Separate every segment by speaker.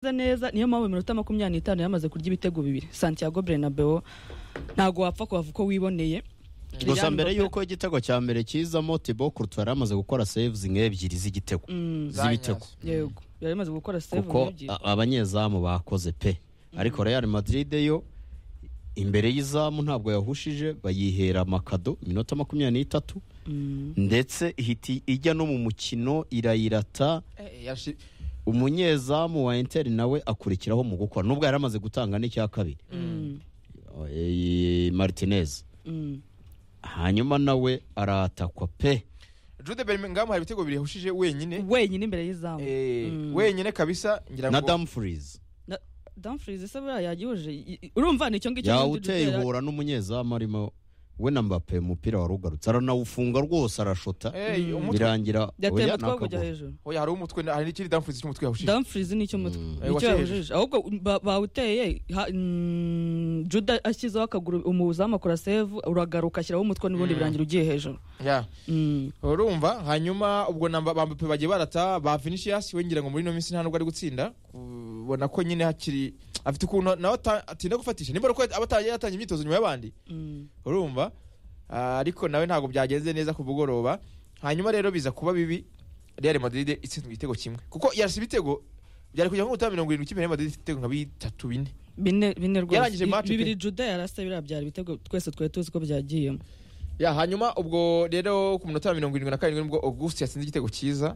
Speaker 1: neza neza niyo mpamvu iminota makumyabiri n'itanu yamaze kurya ibitego bibiri santiago bernabeo ntabwo wapfa kuhava uko wiboneye
Speaker 2: gusa
Speaker 1: Lilian
Speaker 2: mbere
Speaker 1: Mbappe-
Speaker 2: y'uko igitego cya mbere kizamo tibo kurutu yari amaze gukora sevuzi nk'ebyiri z'igitego z'ibitego
Speaker 1: yego yari amaze gukora save
Speaker 2: kuko a- abanyezamu bakoze pe ariko real madrid yo imbere y'izamu ntabwo yahushije bayihera amakado iminota makumyabiri n'itatu ndetse ihita ijya no mu mukino irayirata
Speaker 3: Eh, yashi-
Speaker 2: umunyezamu wa interi nawe akurikiraho mu gukora nubwo yari amaze gutanga n'icya kabiri Eh, martinez hanyuma nawe aratakwa pe
Speaker 3: Jude Bellingham hari ibitego bibiri yahushije wenyine
Speaker 1: wenyine imbere y'izamu
Speaker 3: Eh, wenyine kabisa ngira
Speaker 2: na
Speaker 3: ngo
Speaker 2: damfries
Speaker 1: Na- Dumfries ese buriya yagihuje I- i- urumva ni icyo ngicyo
Speaker 2: yawuteye ihura n'umunyezamu arimo we na mbappe umupira warugarutse aranawufunga rwose arashota
Speaker 3: Eh, umutwe
Speaker 2: birangira
Speaker 1: yateye
Speaker 2: oya,
Speaker 1: umutwe wo kujya
Speaker 2: nakagwa.
Speaker 1: hejuru
Speaker 3: oya hari uw'umutwe hari n'ikindi damfuzi cy'umutwe yahushije
Speaker 1: Dumfries ni icy'umutwe
Speaker 3: Eh,
Speaker 1: icyo
Speaker 3: wakihejeje.
Speaker 1: yahujije ahubwo ba- bawuteye ha- mm, juda ashyizeho akaguru umuzamu akora save uragaruka ashyiraho umutwe n'ubundi birangira ugiye hejuru
Speaker 3: Ya.
Speaker 1: Mm.
Speaker 3: urumva hanyuma ubwo na Mba- bambape bagiye barata ba vinicius we ngira ngo muri ino minsi nta nubwo ari gutsinda ubona ko nyine hakiri afite ukuntu nawe ata- atinda gufatisha nimba ari uko aba ataragiye yatangira imyitozo nyuma y'abandi
Speaker 1: Mm.
Speaker 3: urumva Ah, ariko nawe ntabwo byagenze neza ku mugoroba hanyuma rero biza kuba bibi real madrid itsinzwe igitego kimwe kuko yarasa ibitego byari kujya nko gutanga mirongo irindwi ikipe real madrid ifite ibitego nka bitatu bine
Speaker 1: bine bine
Speaker 3: Yarangije match pe.
Speaker 1: bibiri juda yarasa biriya byari ibitego twese twari tuzi ko byagiyemo
Speaker 3: ya hanyuma ubwo rero ku minota ya mirongo irindwi na karindwi nibwo august yatsinze igitego cyiza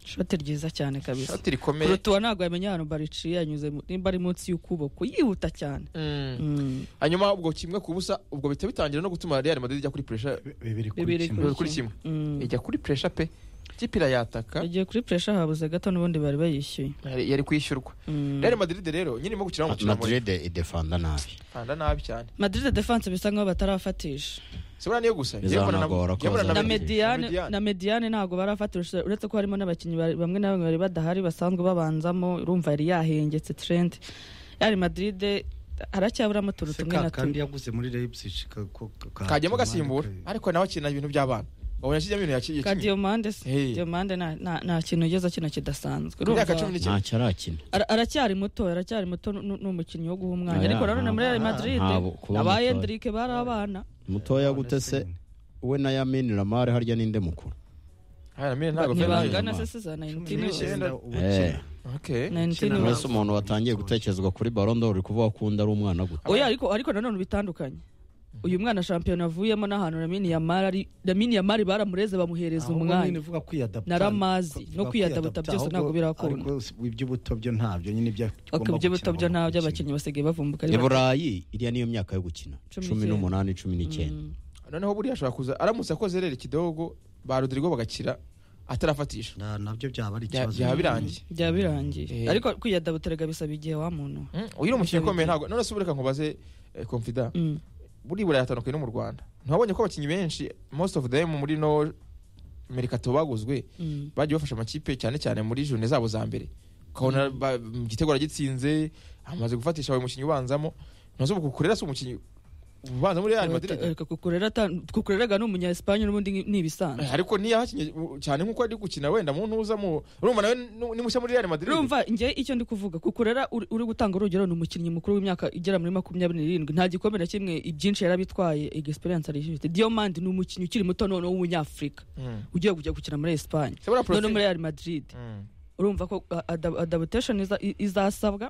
Speaker 1: shoti ryiza cyane kabisa
Speaker 3: shati rikomeye
Speaker 1: kurutuwa ntabwo yamenya ahantu bariciye yanyuze mu- nimba ari munsi y'ukuboko yihuta cyane
Speaker 3: Mm.
Speaker 1: Mm.
Speaker 3: hanyuma ubwo kimwe ku busa ubwo bihita bitangira no gutuma real madrid ijya kuri pressure
Speaker 4: bibiri
Speaker 1: Bibiri
Speaker 4: kuri kimwe
Speaker 3: bibiri kuri kimwe
Speaker 1: Mm.
Speaker 3: ijya kuri pressure pe ikipe irayataka
Speaker 1: igihe kuri puresha habuze gato n'ubundi bari bayishyuye
Speaker 3: yari yari kwishyurwa
Speaker 1: Mm.
Speaker 3: real madrid rero nyine irimo gukina umukino muremure
Speaker 2: madrid idefanda nabi
Speaker 3: kanda nabi cyane
Speaker 1: madrid defense bisa nkaho batarafatisha
Speaker 3: sibura niyo gusa
Speaker 2: Bizanagora ko
Speaker 3: yabona
Speaker 1: na
Speaker 2: bazabona.
Speaker 3: na
Speaker 1: mediane
Speaker 3: Mediane.
Speaker 1: na mediane ntabwo barafatisha uretse ko harimo n'abakinnyi bari- bamwe na bamwe bari badahari basanzwe babanzamo urumva yari yahengetse trend yari madrid haracyaburamo utuntu
Speaker 4: Se
Speaker 1: tumwe
Speaker 4: ka-
Speaker 1: na
Speaker 4: kandi
Speaker 1: tumwe
Speaker 4: yaguze muri Leipzig ka- ko- ka-
Speaker 3: kajyamo agasimbura
Speaker 4: ka-
Speaker 3: ariko nawe akina ibintu by'abana wabona akijyamo ibintu yakiye
Speaker 1: ka diomande se
Speaker 3: Hey.
Speaker 1: diomande nta- nta nta kintu ugeze kino kidasanzwe
Speaker 3: ku myaka
Speaker 1: Urumva,
Speaker 3: cumi n'icyenda
Speaker 2: ntacyo arakina
Speaker 1: ara- aracyari muto aracyari muto nu- nu- ni umukinnyi wo guha umwanya
Speaker 2: Oya,
Speaker 1: ariko nanone muri real
Speaker 2: ntabwo-
Speaker 1: madrid
Speaker 2: ntabwo kuba
Speaker 1: aba
Speaker 2: mutoya.
Speaker 1: Endrick bari abana
Speaker 2: mutoya gute se we na yamini lamare harya ninde mukuru
Speaker 3: Aya, Lamine ntabwo
Speaker 2: bangana.
Speaker 3: afite
Speaker 1: ntibangana se se za 19
Speaker 4: Cumi n'icyenda
Speaker 2: Eh.
Speaker 4: ubukina.
Speaker 3: okay
Speaker 1: Nineteen
Speaker 4: Ukina
Speaker 2: mbese
Speaker 1: bavuga.
Speaker 2: umuntu watangiye gutekerezwa kuri barondoro uri kuvuga ko undi ari umwana gute
Speaker 1: oya ariko ariko nanone bitandukanye uyu mwana shampiyona avuyemo n'ahantu Lamine Yamal ari Lamine Yamal baramureze bamuhereza
Speaker 4: Ahubwo nyine
Speaker 1: umwanya
Speaker 4: vuga kwiyadapta.
Speaker 1: Naramazi, no
Speaker 4: Vuga
Speaker 1: kwiyadapta byose
Speaker 4: ahubwo-
Speaker 1: ntabwo birakunda.
Speaker 4: ariko iby'ubuto byo ntabyo nyine ibyo
Speaker 1: ok
Speaker 4: agomba
Speaker 1: ibyo
Speaker 4: gukina
Speaker 1: bito byo
Speaker 4: agomba
Speaker 1: nta
Speaker 4: gukina.
Speaker 1: by'abakinnyi basigaye bavumbuka ari
Speaker 2: i
Speaker 1: bake.
Speaker 2: burayi iriya niyo myaka yo gukina
Speaker 1: Cumi
Speaker 2: cumi
Speaker 1: n'icyenda.
Speaker 2: n'umunani cumi n'icyenda
Speaker 3: noneho buriya ashobora kuza aramutse akoze rero ikidogo ba rodrigo bagakira atarafatisha
Speaker 4: Na- nabyo byaba ari
Speaker 3: Bya-
Speaker 4: ikibazo
Speaker 3: byaba birangiye
Speaker 1: byaba birangiye
Speaker 3: Eh.
Speaker 1: ariko kwiyadabuterega bisaba igihe wa muntu
Speaker 3: Mm, uyu ni umukinnyi ukomeye ntabwo none se ubu reka nkubaze eh, confida
Speaker 1: Mm.
Speaker 3: buriya burayi atandukanye no mu rwanda ntiwabonye ko abakinnyi benshi most of them muri no merikato baguzwe
Speaker 1: Mm.
Speaker 3: bagiye bafasha amakipe cyane cyane muri jone zabo za mbere ukabona ba- mm, igitego aragitsinze amaze gufatisha buri mukinnyi ubanzamo ntuzi ubu kukurera si umukinnyi ubanza muri real madrid
Speaker 1: Reka kukurera ata- kukureraga ni umunya Espagne n'ubundi ni- ni ibisanzwe
Speaker 3: Eh, ariko ntiyahakinnye uh, cyane nk'uko ari gukina wenda mu ntuza mu urumva nawe nu- ni mushya muri real madrid
Speaker 1: urumva njye icyo ndi kuvuga kukurera uri uri gutanga urugero ni umukinnyi mukuru w'imyaka igera muri makumyabiri n'irindwi nta gikombe na kimwe ibyinshi yarabitwaye egisperiyanse arifite diomandi ni umukinnyi ukiri muto noneho w'umunyafurika
Speaker 3: Mm.
Speaker 1: ugiye kujya gukina muri esipanye
Speaker 3: Sebura
Speaker 1: noneho
Speaker 3: Profil.
Speaker 1: muri real madrid
Speaker 3: Mm.
Speaker 1: urumva ko adabutesheni izasabwa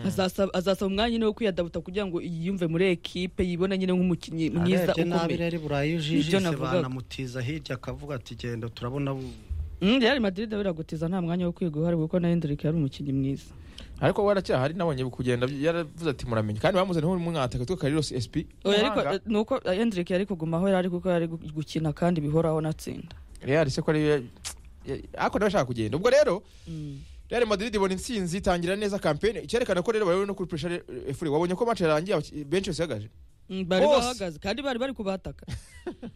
Speaker 1: azasaba azasaba umwanya nyine wo kwiyadabuta kugira ngo yiyumve muri ekipe yibone nyine nk'umukinnyi mwiza
Speaker 4: Arebye nabi
Speaker 1: ukomeye
Speaker 4: rero i burayi
Speaker 1: Nibyo
Speaker 4: ujijise
Speaker 1: navugaga.
Speaker 4: banamutiza hirya akavuga ati genda turabona bu-
Speaker 1: Mm, real madrid biragutiza nta mwanya wo kwiga uhari kuko na hendrik yari umukinnyi mwiza
Speaker 3: ariko waracyahari nabonye kugenda yaravuze ati muramenye kandi bamuzaniye nk'umwataka twe kariros sp
Speaker 1: oya ariko eh, ni uko eh, hendrik yari kugumaho yari kuko yari gu- gukina kandi bihoraho natsinda
Speaker 3: real se ko ariyo ariko nawe ashaka kugenda ubwo rero
Speaker 1: Mm.
Speaker 3: real madrid ibona intsinzi itangira neza kampeni icyerekana ko rero bari no kuri pressure efure wabonye ko match yarangiye abaki- benshi bose ihagaje
Speaker 1: Mm, bari
Speaker 3: Bose.
Speaker 1: bahagaze kandi bari bari kubataka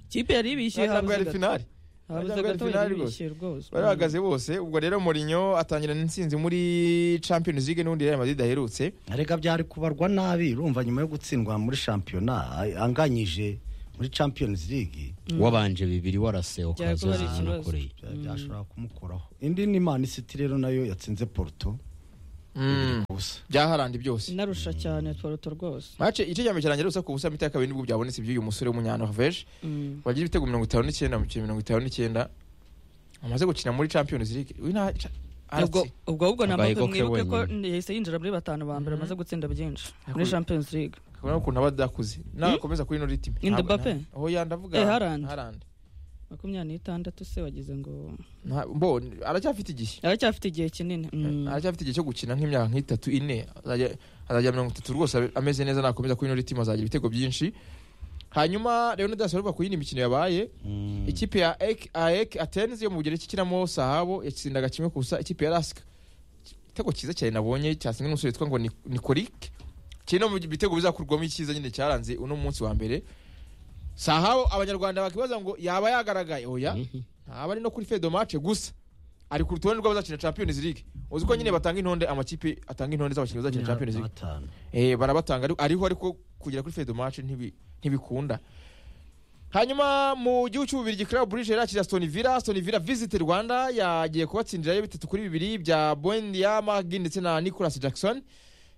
Speaker 1: ikipe yari ibishyuye
Speaker 3: ntabwo
Speaker 1: habuze
Speaker 3: yari
Speaker 1: gato
Speaker 3: finali
Speaker 1: habuze
Speaker 3: Ntabwo yari
Speaker 1: gato
Speaker 3: finali
Speaker 1: yari
Speaker 3: rwose.
Speaker 1: ibishyuye rwose
Speaker 3: bari bahagaze bose ubwo rero Mourinho atangirana intsinzi muri champions league n'ubundi real madrid aherutse
Speaker 4: Erega byari kubarwa nabi urumva nyuma yo gutsindwa muri shampiyona ay- anganyije muri champions league
Speaker 2: wabanje bibiri warase
Speaker 1: Byari kuba ari
Speaker 2: ukazoza
Speaker 1: ikibazo.
Speaker 2: nakoreye
Speaker 4: bya- byashobora kumukuraho indi ni man city rero nayo yatsinze porto
Speaker 3: Mm.
Speaker 2: ubusa
Speaker 3: byaharandi byose
Speaker 1: narusha cyane tworoto rwose
Speaker 3: mace igice cya mbere kirangira ubusa ku busa mita ya kabiri nibwo byabonetse iby'uyu musore w'umunyanoruveje
Speaker 1: Mm.
Speaker 3: wagize ibitego mirongo itanu n'icyenda mu mikino mirongo itanu n'icyenda amaze gukina muri champions league uyu nta ca-
Speaker 1: ubwo
Speaker 3: aratse
Speaker 1: ubwo ahubwo na
Speaker 2: Abaye
Speaker 1: mbaga
Speaker 2: goke
Speaker 1: mwibuke ko
Speaker 2: wenyine.
Speaker 1: yahise yinjira muri batanu ba mbere
Speaker 3: Mhm.
Speaker 1: amaze gutsinda byinshi muri
Speaker 3: Yakoze-
Speaker 1: champions league
Speaker 3: kabona ukuntu aba adakuze nagakomeza kuri ino ritime
Speaker 1: Ni Mbappe?
Speaker 3: aho yandi avuga
Speaker 1: Eh, Haaland.
Speaker 3: Haaland.
Speaker 1: makumyabiri n'itandatu se wagize ngo
Speaker 3: Nta- mbo aracyafite igihe
Speaker 1: aracyafite igihe kinini Mm.
Speaker 3: aracyafite igihe cyo gukina nk'imyaka nk'itatu ine azajya azajya mirongo itatu rwose abe- ameze neza nakomeza kuri ino ritime azagira ibitego byinshi hanyuma rero ntidasorerwa ku yindi mikino yabaye
Speaker 4: Mm.
Speaker 3: ikipe ya ek aek atenzi yo mu bugereki ikinamo sahabo yatsindaga kimwe ku busa ikipe ya rasika igitego cyiza cyane nabonye cyatsinzwe n'umusore witwa ngo Ni- nikorik kiri no mu bitego bizakurwamo icyiza nyine cyaranze uno munsi wa mbere sahabo abanyarwanda bakibaza ngo yaba yagaragaye oya ntaba ari no kuri fedo mace gusa ari ku rutonde rw'abazakina champions league uzi ko nyine batanga intonde amakipe atanga intonde z'abakinnyi bazakina champions league
Speaker 4: Batanu.
Speaker 3: Eh, barabatanga ariko- ariho ariko kugera kuri fedomace ntibikunda hanyuma mu gihugu cy'ububirigi club brugge yakira aston villa aston villa visit rwanda yagiye kubatsindirayo bitatu kuri bibiri bya bondia magi ndetse na nicolas jackson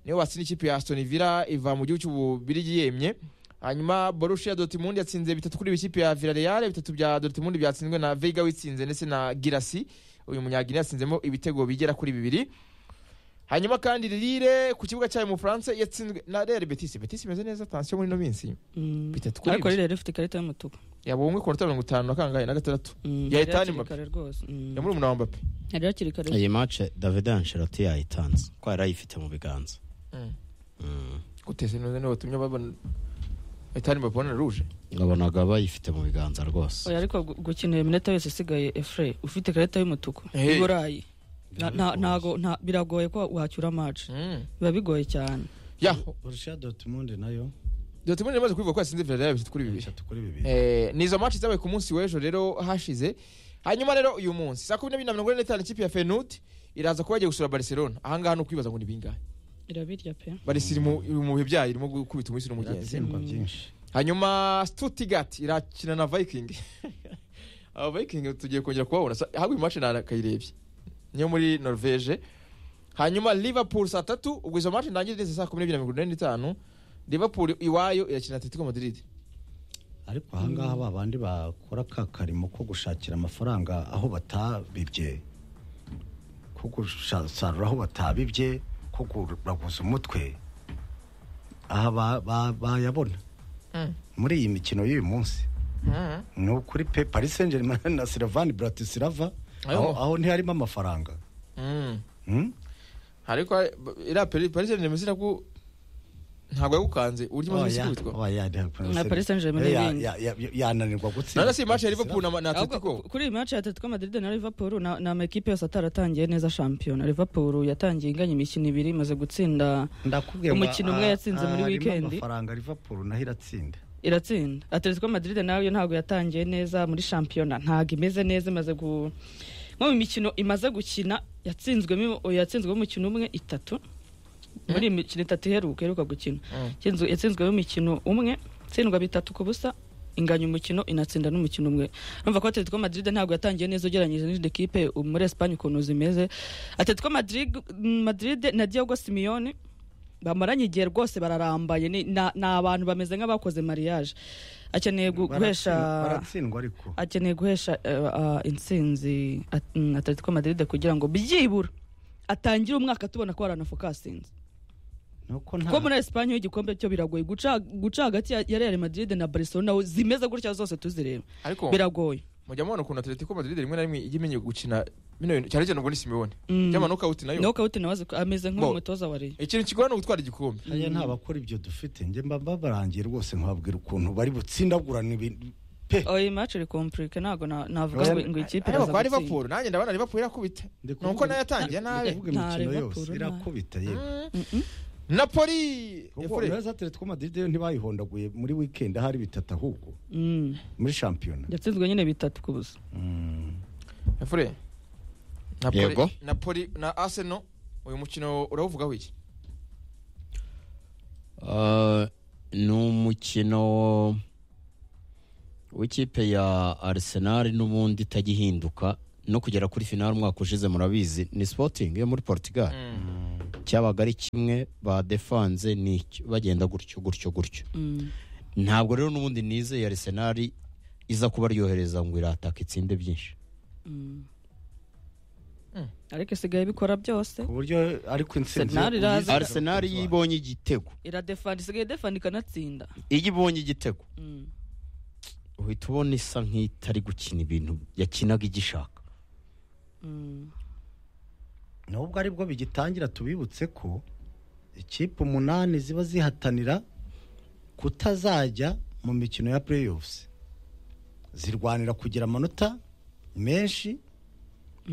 Speaker 3: niyo batsinda ikipe ya aston villa iva mu gihugu cy'ububirigi yemye hanyuma borussia dortmund yatsinze bitatu kuri ikipe ya villarreal bitatu bya dortmund byatsinzwe na vega witsinze ndetse na girasi uyu munyagini yatsinzemo ibitego bigera kuri bibiri hanyuma kandi lille ku kibuga cyayo mu bufaransa yatsinzwe na real betis betis imeze neza tansiyo muri ino minsi
Speaker 1: Mm.
Speaker 3: bitatu kuri
Speaker 1: ariko
Speaker 3: ibyo
Speaker 1: rero yari ifite ikarita y'umutuku
Speaker 3: yabonwe ku minota mirongo itanu na kangahe na gatandatu
Speaker 1: Mm.
Speaker 3: Ya
Speaker 1: Yari
Speaker 3: Ethan
Speaker 1: hakiri
Speaker 3: Mbappe.
Speaker 1: kare rwose Mm.
Speaker 3: ya muri umunara wa mbappe
Speaker 1: yari hakiri kare
Speaker 2: iyi mace davide ansheloti yayitanze ko yari ayifite mu biganza
Speaker 3: Mm.
Speaker 2: Mm.
Speaker 3: guteze neza niwe watumye babona etani mbappe bona ruje
Speaker 2: ngabonaga bayifite mu biganza rwose
Speaker 1: oya ariko gu- gukinira iminota yose isigaye efure ufite ikarita y'umutuku
Speaker 3: Eh.
Speaker 1: i burayi Na- na- ntago nta- biragoye ko wacyura mace
Speaker 3: Mm.
Speaker 1: biba bigoye cyane
Speaker 3: ya
Speaker 4: Borussia Dortmund nayo
Speaker 3: dortmund imaze kubivuga ko yatsinze villarreal bitatu kuri bibiri
Speaker 4: bitatu kuri bibiri.
Speaker 3: Eh, ni izo match zabaye ku munsi w'ejo rero hashize hanyuma rero uyu munsi saa kumi n'ebyiri na mirongo ine n'itanu ikipe ya fenut iraza kuba yagiye gusura barcelona ahangaha ni ukwibaza ngo ni bingahe
Speaker 1: irabirya pe
Speaker 3: barisi iri mu- iri mu bihe byayo irimo gukubita umuhisi n'umugenzi
Speaker 4: Biratsindwa
Speaker 1: Mm.
Speaker 4: byinshi.
Speaker 3: hanyuma stuttgart irakina na viking aba viking tugiye kongera kubabona Sa- ahubwo iyi match nakayirebye niyo muri norvege hanyuma liverpool saa tatu ubwo izo match ntangire neza saa kumi n'ebyiri na mirongo inani n'itanu liverpool iwayo irakina atletico madrid
Speaker 4: ariko ahangaha ba bandi bakora ka karimo ko gushakira amafaranga aho batabibye ko gusarura aho batabibye ko kuraguza umutwe aha ba- ba- bayabona
Speaker 3: Mm.
Speaker 4: muri iyi mikino y'uyu munsi ni ukuri pe paris saint germain na siravani bratislava
Speaker 3: Ayo.
Speaker 4: aho aho ntiharimo amafaranga
Speaker 3: Mm.
Speaker 4: Hmm?
Speaker 3: ariko iriya peri- paris saint germain ko ntabwo yagukanze uburyo imaze
Speaker 4: Oya,
Speaker 3: iminsi ikubitwa
Speaker 4: oya, ntabwo-
Speaker 1: Na Paris Saint-Germain
Speaker 4: Eh, ya-
Speaker 1: n'ibindi.
Speaker 4: ya- ya- yananirwa gutsinda
Speaker 3: nana si match ya liverpool na
Speaker 1: Ahubwo
Speaker 3: na atletico
Speaker 1: ku- kuri iyi match ya Atletico Madrid na Liverpool na na amakipe yose ataratangiye neza shampiyona Liverpool yatangiye inganya imikino ibiri imaze gutsinda
Speaker 4: ndakubwiye ngo
Speaker 1: Umukino umwe
Speaker 4: aha-
Speaker 1: yatsinze muri
Speaker 4: aha harimo
Speaker 1: weekend.
Speaker 4: amafaranga liverpool naho iratsinda
Speaker 1: iratsinda Atletico Madrid nayo ntabwo yatangiye neza muri shampiyona ntabwo imeze neza imaze gu nko mu mikino imaze gukina yatsinzwemo yatsinzwemo umukino umwe itatu muri iyi mikino itatu iheruka iheruka gukina
Speaker 3: Mm.
Speaker 1: Yatsinzwe- yatsinzwemo umukino umwe itsindwa bitatu ku busa inganya umukino inatsinda n'umukino umwe urumva ko Atletico Madrid ntabwo yatangiye neza ugereranyije n'izindi kipe ubu muri Espagne ukuntu zimeze Atletico Madrid Madrid na Diego Simeone bamaranye igihe rwose bararambaye ni na- ni abantu bameze nk'abakoze mariage akeneye gu- guhesha
Speaker 4: Baratsindwa- baratsindwa ariko
Speaker 1: akeneye guhesha eh, ah, intsinzi At- mm, Atletico Madrid kugira ngo byibura atangire umwaka tubona ko haranafokasinze
Speaker 4: nuko
Speaker 1: kuko muri Espagne igikombe cyo biragoye guca guca hagati ya- ya Real Madrid na Barcelona zimeze gutya zose tuzireba
Speaker 3: ariko
Speaker 1: biragoye
Speaker 3: mujya mubona ukuntu atletico madrid rimwe na rimwe ijya imenya gukina bino bintu cyane cyane ubwo ni simewone
Speaker 1: Mm.
Speaker 3: cyangwa nokawuti nayo
Speaker 1: naho kawuti nawe azi ko ameze
Speaker 3: Bo.
Speaker 1: nk'umutoza wa Real
Speaker 3: ikintu kigorana gutwara igikombe
Speaker 4: hariya nta bakora ibyo dufite njye mba babarangiye rwose nkababwira ukuntu bari butsindagurana ibintu pe
Speaker 1: oyi match iri komplike ntabwo na- navuga
Speaker 4: Oya,
Speaker 1: ngo ngo ikipe
Speaker 3: ariko
Speaker 1: iraza
Speaker 3: kwa
Speaker 1: gutsinda
Speaker 3: liverpool nanjye ndabona liverpool irakubita
Speaker 4: Ndikuvuga-
Speaker 3: nuko nayo yatangiye nabi
Speaker 4: ndakuvuga
Speaker 1: Nta
Speaker 4: imikino yose
Speaker 1: Liverpool, nta-
Speaker 4: irakubita yewe
Speaker 1: Mm-mm.
Speaker 3: napoli
Speaker 4: kuko
Speaker 3: efure
Speaker 4: rero za Atletico Madrid yo ntibayihondaguye muri weekend ahari bitatu ahubwo
Speaker 1: Mm.
Speaker 4: muri shampiyona
Speaker 1: yatsinzwe nyine bitatu ku busa
Speaker 4: Mm.
Speaker 3: efure
Speaker 2: Yego.
Speaker 3: napoli na arsenal uyu mukino urawuvugaho iki
Speaker 2: Ah, ni umukino w'ikipe ya arsenal n'ubundi itajya ihinduka no kugera kuri finale umwaka ushize murabizi ni sporting yo muri portugal cyabaga ari kimwe badefanze ni iki bagenda gutyo gutyo gutyo ntabwo rero n'ubundi nizeye Arsenal iza kubaryohereza ngo irataka itsinde byinshi
Speaker 1: ariko isigaye bikora byose
Speaker 4: ku buryo ariko insinzi
Speaker 1: Arsenal iraza-
Speaker 2: Arsenal iyo ibonye igitego
Speaker 1: iradefanda isigaye defanda ikanatsinda
Speaker 2: iyo ibonye igitego
Speaker 1: Mm.
Speaker 2: uhita ubona isa nk'itari gukina ibintu yakinaga igishaka
Speaker 1: Mm.
Speaker 4: nubwo aribwo bigitangira tubibutse ko ikipe umunani ziba zihatanira kutazajya mu mikino ya playoffs zirwanira kugira amanota menshi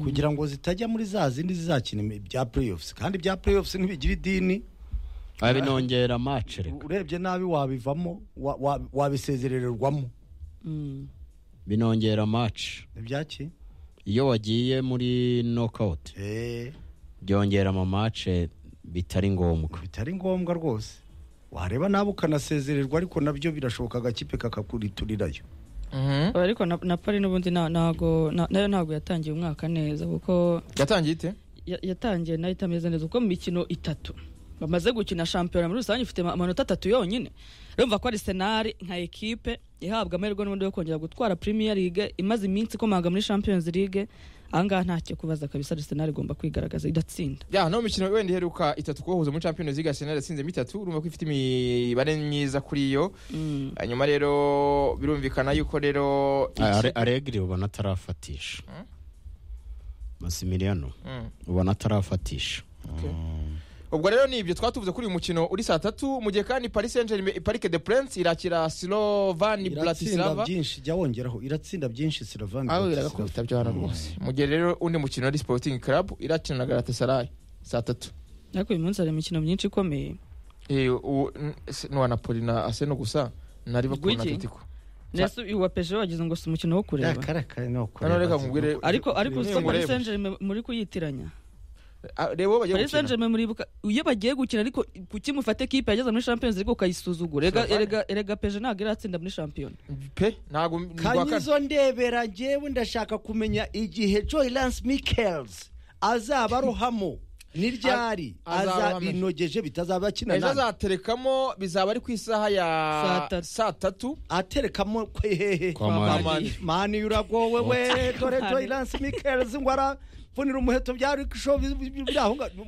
Speaker 4: kugira ngo zitajya muri za zindi zizakina imi- ibya playoffs kandi ibya playoffs ntibigira idini
Speaker 2: binongera match reka
Speaker 4: urebye nabi wabivamo wa- wa- wabisezerererwamo
Speaker 1: Mm.
Speaker 2: binongera match
Speaker 4: ibyaki
Speaker 2: iyo wagiye muri knockout
Speaker 4: eee
Speaker 2: byongera ama match bitari ngombwa
Speaker 4: bitari ngombwa rwose wareba nawe ukanasezererwa ariko nabyo birashoboka agakipe kakakuriturirayo
Speaker 3: Mhm.
Speaker 1: ariko na- napoli n'ubundi na- ntago na- nayo ntabwo yatangiye umwaka neza kuko
Speaker 3: yatangiye ite
Speaker 1: ya- yatangiye nayo itameze neza kuko mu mikino itatu bamaze gukina shampiyona muri rusange ifite ama- amanota atatu yonyine urumva ko ari senari nka ekipe ihabwa amahirwe n'ubundi yo kongera gutwara premier league imaze iminsi ikomanga muri champions league ahangaha ntacyo kubaza kabisa arisenari igomba kwigaragaza idatsinda
Speaker 3: ya no mikino wenda iheruka itatu kubahuza muri champions league arsenal yatsinzemo itatu urumva ko ifite imibare myiza kuri yo
Speaker 1: Mm.
Speaker 3: hanyuma rero birumvikana yuko rero iki-
Speaker 2: Are- aregiri ubona atarafatisha masimiliano
Speaker 3: Mm.
Speaker 2: ubona atarafatisha
Speaker 3: Okay. ubwo rero ni ibyo twatuvuze kuri uyu mukino uri saa tatu mu gihe kandi paris saint germain parike de prince irakira slovani
Speaker 4: iratsinda
Speaker 3: bratislava
Speaker 4: byinshi jya wongeraho iratsinda byinshi silovani
Speaker 3: aho iragakubita byo hano rwose mu gihe rero undi mukino ari sporting club irakina na galatasaray saa tatu
Speaker 1: ariko uyu munsi hari imikino myinshi ikomeye
Speaker 3: Eh, uwo- n- se- n'uwa napoli na aseno gusa na liverpool na
Speaker 1: Igwiki?
Speaker 3: atletico
Speaker 1: ndetse uwa peje wagize ngo si umukino wo kureba
Speaker 3: Hano reka nkubwire-
Speaker 1: ariko ariko
Speaker 3: Ni
Speaker 1: uzi ko paris
Speaker 3: umureba.
Speaker 1: saint germain muri kuyitiranya
Speaker 3: Ah, reba uwo bagiye
Speaker 1: paris saint
Speaker 3: gukina
Speaker 1: germain muribuka iyo bagiye gukina ariko kuki mufate kipe yageze muri champions league ukayisuzugura Erega-
Speaker 3: Slovenia.
Speaker 1: erega erega peje ntabwo iratsinda muri champion
Speaker 3: pe ntabwo ni urwa kane.
Speaker 4: kanyizo ndebera njyewe ndashaka kumenya igihe joy lance michaels azaba arohamo n'iryari
Speaker 3: A- azaba
Speaker 4: aza
Speaker 3: arohamo.
Speaker 4: binogeje bitazaba akina
Speaker 3: ejo
Speaker 4: nani
Speaker 3: azaterekamo bizaba ari ku
Speaker 1: Saa
Speaker 3: isaha ya
Speaker 1: tatu.
Speaker 3: saa tatu
Speaker 4: aterekamo kwehehe
Speaker 2: Kwa
Speaker 1: Mani.
Speaker 3: Mani.
Speaker 4: mani uragowe we dore joy lance michaels ngo aravunira umuheto bya rikisho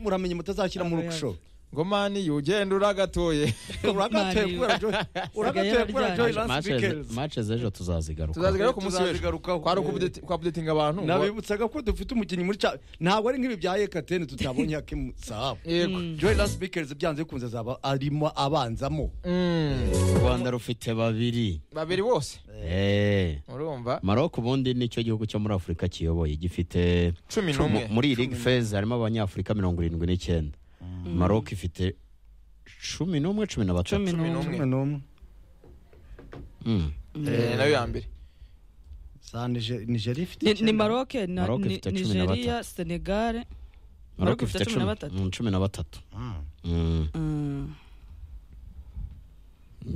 Speaker 4: muramenye mutazashyira mu rikisho
Speaker 3: ngo mani ugenda uragatoye
Speaker 4: uragatoye kubera Joy- uragatoye kubera joy lance michaels
Speaker 2: match z'ejo tuzazigaruka
Speaker 3: tuzazigaruka ku munsi w'ejo
Speaker 4: Tuzazigarukaho.
Speaker 3: kwari ukubudeti- kwabudetinga abantu ngo-
Speaker 4: nabibutsaga ko dufite umukinnyi muri cya ntabwo ari nk'ibi bya ekateni tutabonye hakimu sahabu
Speaker 3: yego
Speaker 4: joy lance michaels byanze bikunze azaba arimo abanzamo
Speaker 3: Mm.
Speaker 2: u rwanda rufite babiri
Speaker 3: babiri bose
Speaker 2: Eh.
Speaker 3: urumva
Speaker 2: maroko ubundi nicyo gihugu cyo muri afurika kiyoboye gifite
Speaker 3: cumi
Speaker 2: mu-
Speaker 3: n'umwe
Speaker 2: muri iyi league phase harimo abanyafurika mirongo irindwi n'icyenda maroko ifite cumi n'umwe cumi na
Speaker 1: cumi
Speaker 2: batatu
Speaker 3: cumi
Speaker 1: n'umwe
Speaker 3: n'umwe
Speaker 4: n'umwe
Speaker 2: Mm.
Speaker 3: Eh, nayo ya mbere
Speaker 4: za nigeria ifite
Speaker 1: ni, ni
Speaker 4: icyenda.
Speaker 1: maroc na
Speaker 2: Maroc
Speaker 1: ni-
Speaker 2: ifite cumi na
Speaker 1: nigeria senegal
Speaker 2: maroko ifite cumi mm, cumi na batatu
Speaker 4: Mm.
Speaker 2: Mm.
Speaker 1: Mm.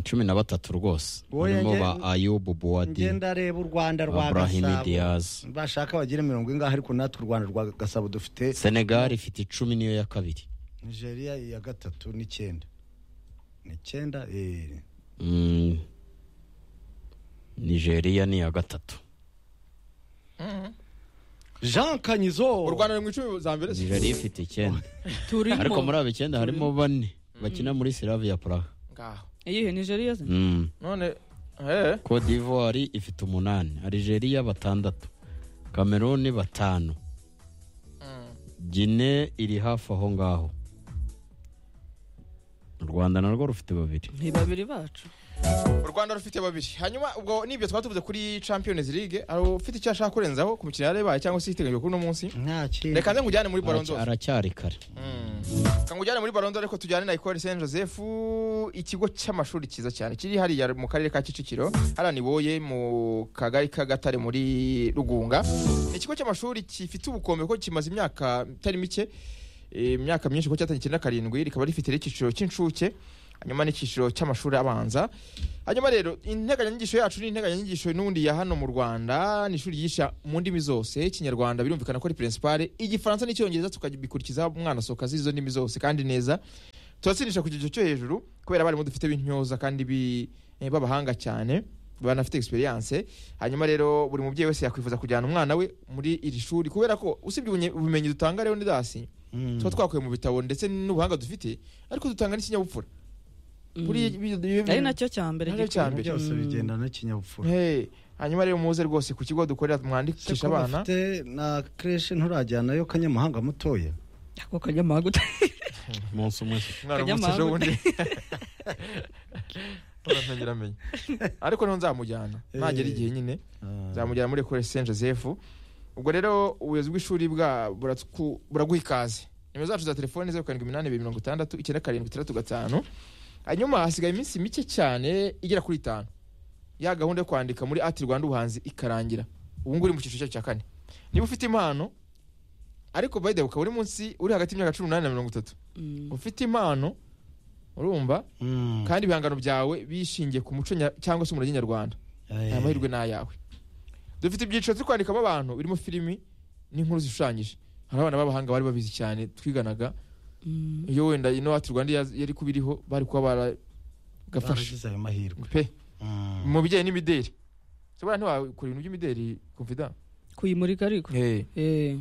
Speaker 2: cumi na batatu rwose
Speaker 4: Oya,
Speaker 2: harimo
Speaker 4: nge-
Speaker 2: ba ayubu buwadi
Speaker 4: ngenda areba u rwanda rwa
Speaker 2: Abrahim
Speaker 4: gasabo
Speaker 2: Diaz.
Speaker 4: bashaka bagire mirongo ingahe ariko natwe u rwanda rwa gasabo dufite
Speaker 2: senegali ifite icumi niyo ya kabiri
Speaker 4: nigeria iya gatatu n'icyenda n'icyenda eh.
Speaker 2: Mm. nigeria ni iya gatatu
Speaker 4: jean kanyizo
Speaker 3: u rwanda ruri mu icumi za mbere se?
Speaker 2: nigeria ifite icyenda
Speaker 1: turimo
Speaker 2: ariko muri abo icyenda harimo bane bakina muri silavia praha
Speaker 3: ngaho
Speaker 1: iyihe nigeria se
Speaker 2: Mm.
Speaker 3: none eh
Speaker 2: cote d'ivoire ifite umunani algeria batandatu cameroon batanu
Speaker 3: Mm.
Speaker 2: gine iri hafi aho ngaho u rwanda narwo rufite babiri
Speaker 1: ni babiri bacu
Speaker 3: u rwanda rufite babiri hanyuma ubwo nibyo twatuvuze kuri champions league hari ufite icyo ashaka kurenzaho ku mikino yarebaye cyangwa se iteganyijwe kuri uno munsi
Speaker 4: nta kintu
Speaker 3: reka nze nkujyane muri baronzo
Speaker 2: Aracy- aracyari kare
Speaker 3: reka nkujyane muri baronzo ariko tujyane na ecole saint joseph ikigo cy'amashuri cyiza cyane kiri hariya mu karere ka kicukiro hariya ni boye mu kagari k'agatare muri rugunga ni ikigo cy'amashuri gifite ubukombe ko kimaze imyaka itari mike eh, imyaka myinshi kuko cyatangiye icyenda na karindwi rikaba rifite n'icyiciro cy'incuke hanyuma n'icyiciro cy'amashuri abanza hanyuma rero integanyanyigisho yacu ni integanyanyigisho n'ubundi ya hano mu rwanda ni ishuri ryigisha mu ndimi zose ikinyarwanda birumvikana ko ari perensipare igifaransa n'icyongereza tukabikurikiza umwana asohoka azi izo ndimi zose kandi neza turatsindisha ku kigero cyo hejuru kubera abarimu dufite b'intyoza kandi bi- eh, b'abahanga cyane banafite experience hanyuma rero buri mubyeyi wese yakwifuza kujyana umwana we muri iri shuri kubera ko usibye ubunye- ubumenyi dutanga rero ndidasi tuba twakuye mu bitabo ndetse n'ubuhanga dufite ariko dutanga n'ikinyabupfura Buriya ibi- ibi- ibi-
Speaker 1: ari nacyo cya mbere
Speaker 3: Nacyo
Speaker 1: gikwiye.
Speaker 3: cya mbere.
Speaker 4: byose
Speaker 1: Mm.
Speaker 4: bigendana n'ikinyabupfura
Speaker 3: Hey, hanyuma rero muze rwose ku kigo dukorera mwandikisha abana
Speaker 4: bafite na kreshe nturajyanayo kanyamuhanga mutoya
Speaker 1: ako kanyamahanga uta-
Speaker 2: umunsi umwe
Speaker 3: umwana
Speaker 1: Kajya
Speaker 3: umutse ejo
Speaker 1: amahanga.
Speaker 3: bundi Urasangira amenya. ariko niho nzamujyana nagera igihe nyine nzamujyana muri ekore saint joseph ubwo rero ubuyobozi bw'ishuri bwa- buratwu- buraguha ikaze nimero zacu za telefone zeru karindwi iminani ibiri mirongo itandatu icyenda karindwi itandatu gatanu hanyuma hasigaye iminsi mike cyane igera kuri itanu ya gahunda yo kwandika muri ati rwanda ubuhanzi ikarangira ubu ngubu uri mu cyiciro cyacu cya kane niba ufite impano ariko by the way ukaba uri munsi uri hagati y'imyaka cumi n'umunani na mirongo itatu
Speaker 1: Mm.
Speaker 3: ufite impano urumva kandi ibihangano byawe bishingiye ku muco nya- cyangwa se umurage nyarwanda aya mahirwe ni ayawe dufite ibyiciro turi kwandikamo abantu birimo filimi n'inkuru zishushanyije hari abana b'abahanga bari babizi cyane twiganaga
Speaker 1: Mm.
Speaker 3: iyo wenda ino wacu rwanda yaz- yari kuba iriho bari kuba baragafashe
Speaker 4: ayo mahirwe
Speaker 3: pe
Speaker 4: Mm.
Speaker 3: mu bijyanye n'imideri ushobora ntiwakora ibintu by'imideri kumvida
Speaker 1: kuyimurika ariko Eh,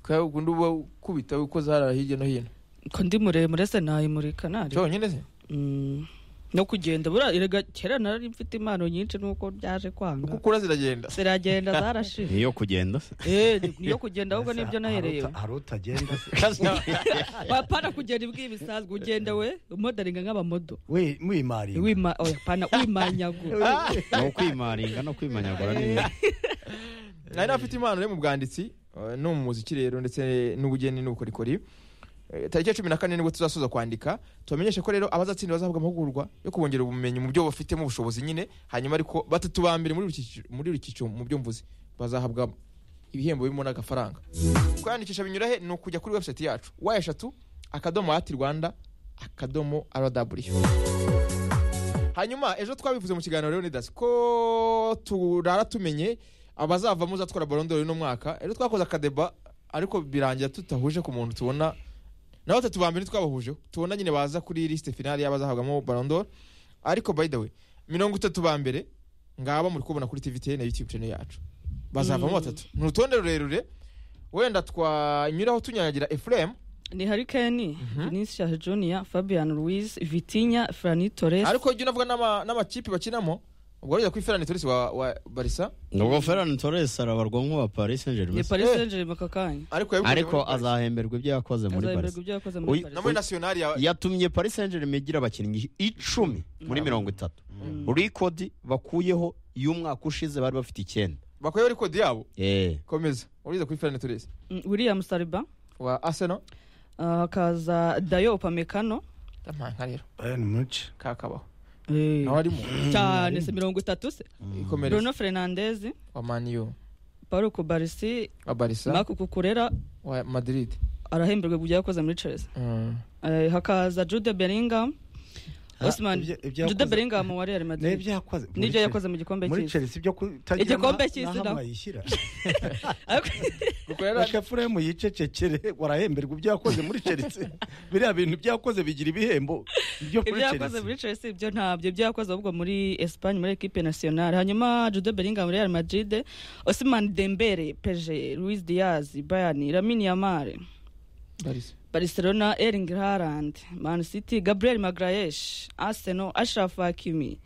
Speaker 3: kandi ukunda uba ukubita ukoze hariya hirya no hino
Speaker 1: ko ndi muremure se nayimurika nari
Speaker 3: cyonyine se
Speaker 1: Mm. no kugenda buriya erega kera nari mfite impano nyinshi nuko byaje
Speaker 3: uko
Speaker 1: kwanga
Speaker 3: ukura ziragenda
Speaker 1: ziragenda zarashize
Speaker 2: niyo kugenda
Speaker 1: Eh, ni- niyo kugenda ahubwo nibyo nahereyeho
Speaker 4: Hari utagenda se.
Speaker 1: wapana kugenda ibwiye bisanzwe ugenda we umodaringa nk'abamodo
Speaker 4: We- wimarira
Speaker 1: wima oya pana wimanyagura
Speaker 2: ni ukwimaringa no kwimanyagura n'ibindi
Speaker 3: nari nafite impano yo mu bwanditsi eh, no mu muziki rero ndetse n'ubugeni n'ubukorikori Eh, tariki ya cumi na kane nibwo tuzasoza kwandika tubamenyeshe ko rero abazatsinda bazahabwa amahugurwa yo kubongerera ubumenyi mu byo bafitemo ubushobozi nyine hanyuma ariko batatu ba mbere muri buri cyiciro- muri buri cyiciro mu byo mvuze bazahabwa ibihembo birimo n'agafaranga kwandikisha binyura he ni ukujya kuri website yacu wa eshatu akadomo ati rwanda akadomo rw hanyuma ejo twabivuze mu kiganiro rero nidasi ko turara tumenye abazavamo uzatwara borondoro uno mwaka rero twakoze akadeba ariko birangira tutahuje ku muntu tubona nawe batatu ba mbere ntitwabahujeho tubona nyine baza kuri lisite finale y'abazahabwamo borondoro ariko by the way mirongo itatu ba mbere ngaba muri kubona kuri tvt na youtube channel yacu bazavamo
Speaker 1: Mm.
Speaker 3: batatu ni urutonde rurerure wenda twanyuraho tunyanyagira efuremu
Speaker 1: ni harikeni vinicius junior fabian ruiz vitinya frani torres
Speaker 3: ariko ujya unavuga n'ama- n'amakipe bakinamo ubwo wajya kuri ferani torisi wa wa barisa
Speaker 2: ubwo ferran torres arabarwa nk'uwa paris saint
Speaker 1: ni
Speaker 2: germain
Speaker 1: paris
Speaker 3: Eh.
Speaker 1: saint germain aka kanya
Speaker 3: ariko yabikoze
Speaker 2: ariko
Speaker 3: muri Barca.
Speaker 2: azahemberwa ibyo yakoze muri
Speaker 1: azaberwa
Speaker 2: paris
Speaker 1: ibyo yakoze
Speaker 2: Uy-
Speaker 1: muri
Speaker 3: na
Speaker 1: paris
Speaker 3: muri nasiyonari ya
Speaker 2: yatumye paris saint germain igira abakinnyi icumi muri mirongo itatu
Speaker 1: Mm.
Speaker 2: rikodi bakuyeho y'umwaka ushize bari bafite icyenda
Speaker 3: bakoyeho kode yabo
Speaker 2: Eh,
Speaker 3: komeza uriza kuri ferani torisi
Speaker 1: Mm, william saliba
Speaker 3: wa aseno
Speaker 1: ah, hakaza dayo upamecano
Speaker 3: nka rero
Speaker 4: Bayern Munich.
Speaker 3: kakabaho
Speaker 1: Eh,
Speaker 3: nawe arimo
Speaker 1: cyane se mirongo itatu se
Speaker 3: ikomereza
Speaker 1: bruno fernandez
Speaker 3: wa maniyu
Speaker 1: paul kubarisi
Speaker 3: wa barisa
Speaker 1: marc kukurera
Speaker 3: wa madiride
Speaker 1: arahemberwa ibyo yakoze muri chelsea Eh, hakaza jude bellingham
Speaker 4: Ah,
Speaker 1: osman
Speaker 4: ibyo- ibyo
Speaker 1: jude
Speaker 4: yakoze-
Speaker 1: bellingham wa real madrid
Speaker 4: N'ibyo yakoze.
Speaker 1: nibyo yakoze mu gikombe
Speaker 4: muri
Speaker 1: cy'isi
Speaker 4: Chelsea ibyo kutagira
Speaker 1: Igikombe
Speaker 4: na-
Speaker 1: cy'isi
Speaker 4: naho
Speaker 1: na-
Speaker 4: amayishyira.
Speaker 3: gukorera
Speaker 4: Reka Fulham yicecekere warahemberwa ibyo yakoze muri Chelsea. Biriya bintu byakoze bigira ibihembo ibyo
Speaker 1: ibyo
Speaker 4: kuri
Speaker 1: yakoze
Speaker 4: Chelsea.
Speaker 1: muri chelsea ibyo ntabyo ibyo yakoze ahubwo muri espagne muri equipe nationale hanyuma jude bellingham real madrid osman dembele pg luis diaz bayern lamine yamare
Speaker 3: barisa
Speaker 1: barcelona erling haaland man city gabriel magrayesh arsenal ashraf hakimi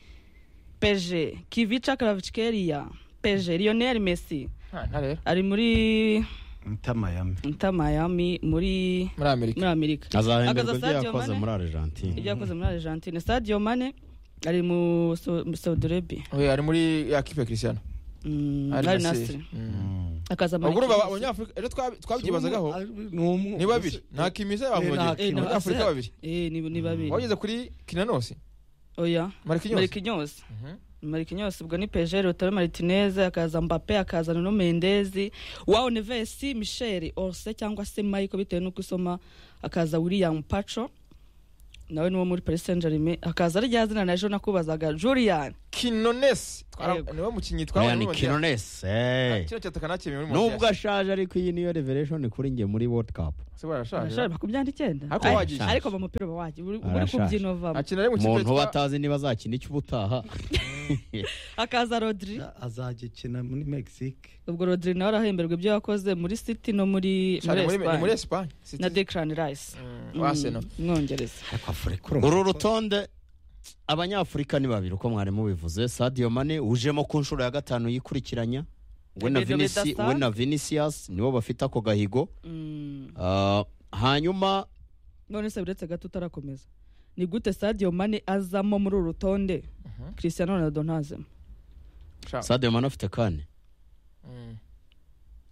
Speaker 1: pg kivica kravchkelia pg lionel messi
Speaker 3: nta rero
Speaker 1: ari muri
Speaker 4: Inter Miami.
Speaker 1: nta miami muri
Speaker 3: muri amerika
Speaker 1: muri amerika
Speaker 2: azahemberwa
Speaker 1: Akaza
Speaker 2: ibyo
Speaker 1: Sadio
Speaker 2: yakoze
Speaker 1: Mane.
Speaker 2: muri argentine
Speaker 1: ibyo yakoze muri argentine sadio mane ari mu Sau- mu saudi arabia
Speaker 3: We, ari muri ya kipe ya christiano
Speaker 1: Mm,
Speaker 3: Al
Speaker 1: ari
Speaker 3: Nassr.
Speaker 1: nasiri
Speaker 3: Mm.
Speaker 1: akaza
Speaker 3: ubwo urumva aba-
Speaker 1: muri
Speaker 3: abanyafurika rero twabi- twabyibazagaho
Speaker 4: Ni umwe.
Speaker 3: ni babiri nta kimiza
Speaker 4: Eh, nta
Speaker 3: y'abamogere
Speaker 4: Hakimi.
Speaker 1: Eh, nta-
Speaker 3: abanyafurika babiri
Speaker 1: Eh, ni ni babiri
Speaker 3: wageze kuri kinanosi
Speaker 1: oya
Speaker 3: marikinyose
Speaker 1: marikinyos marikinyos ubwo ni peje rotaro martinez akaza mbape akaza nuno mendezi wao neves michel orse cyangwa se michael bitewe n'uko usoma akaza william paco nawe ni wo muri paris saint germain hakaza rya zina na ejo nakubazaga julian
Speaker 3: kinonesi twara-
Speaker 1: Yego.
Speaker 3: niwe mukinnyi twabonye
Speaker 2: Ryan
Speaker 3: muri Mondial.
Speaker 2: Quinones
Speaker 3: Ah,
Speaker 2: eh.
Speaker 3: kino cyataka nakemeye muri
Speaker 2: nubwo
Speaker 3: Mondial.
Speaker 2: ashaje ariko iyi niyo revelation kuri njye muri world cup
Speaker 3: Se barashaje,
Speaker 1: Arashaje, makumyabiri n'icyenda
Speaker 3: Ariko
Speaker 1: Ari-
Speaker 3: wagiye.
Speaker 1: ariko mu mupira uba wagiye uri uri
Speaker 2: Arashaje.
Speaker 1: kubyina
Speaker 3: ah?
Speaker 1: uvamo
Speaker 3: Akinira ari mu kipe
Speaker 2: umuntu
Speaker 3: twa-
Speaker 2: batazi niba azakina icyo ubutaha
Speaker 1: hakaza rodri
Speaker 4: azagikina muri mexique
Speaker 1: ubwo rodri nawe arahemberwa ibyo yakoze muri city no muri
Speaker 3: Shane, muri- ni
Speaker 1: Espagne.
Speaker 3: muri Espagne. City-
Speaker 1: na declan rice
Speaker 3: Mm,
Speaker 1: Mm,
Speaker 3: wa Arsenal.
Speaker 1: umwongereza
Speaker 4: ariko afurika urumva
Speaker 2: uru
Speaker 4: ko-
Speaker 2: rutonde abanyafurika ni babiri uko mwari mubivuze sadio mane ujemo ku nshuro ya gatanu yikurikiranya we na
Speaker 1: Ibintu
Speaker 2: Vinisi-
Speaker 1: bidasanzwe.
Speaker 2: we na vinicius nibo bafite ako gahigo
Speaker 1: Mm,
Speaker 2: Ah, hanyuma
Speaker 1: none se biretse gato utarakomeza ni gute sadio mane azamo muri uru rutonde
Speaker 3: Mhm.
Speaker 1: cristiano ronaldo ntazemo
Speaker 3: Sha-
Speaker 2: sadio mane afite kane
Speaker 3: Mm.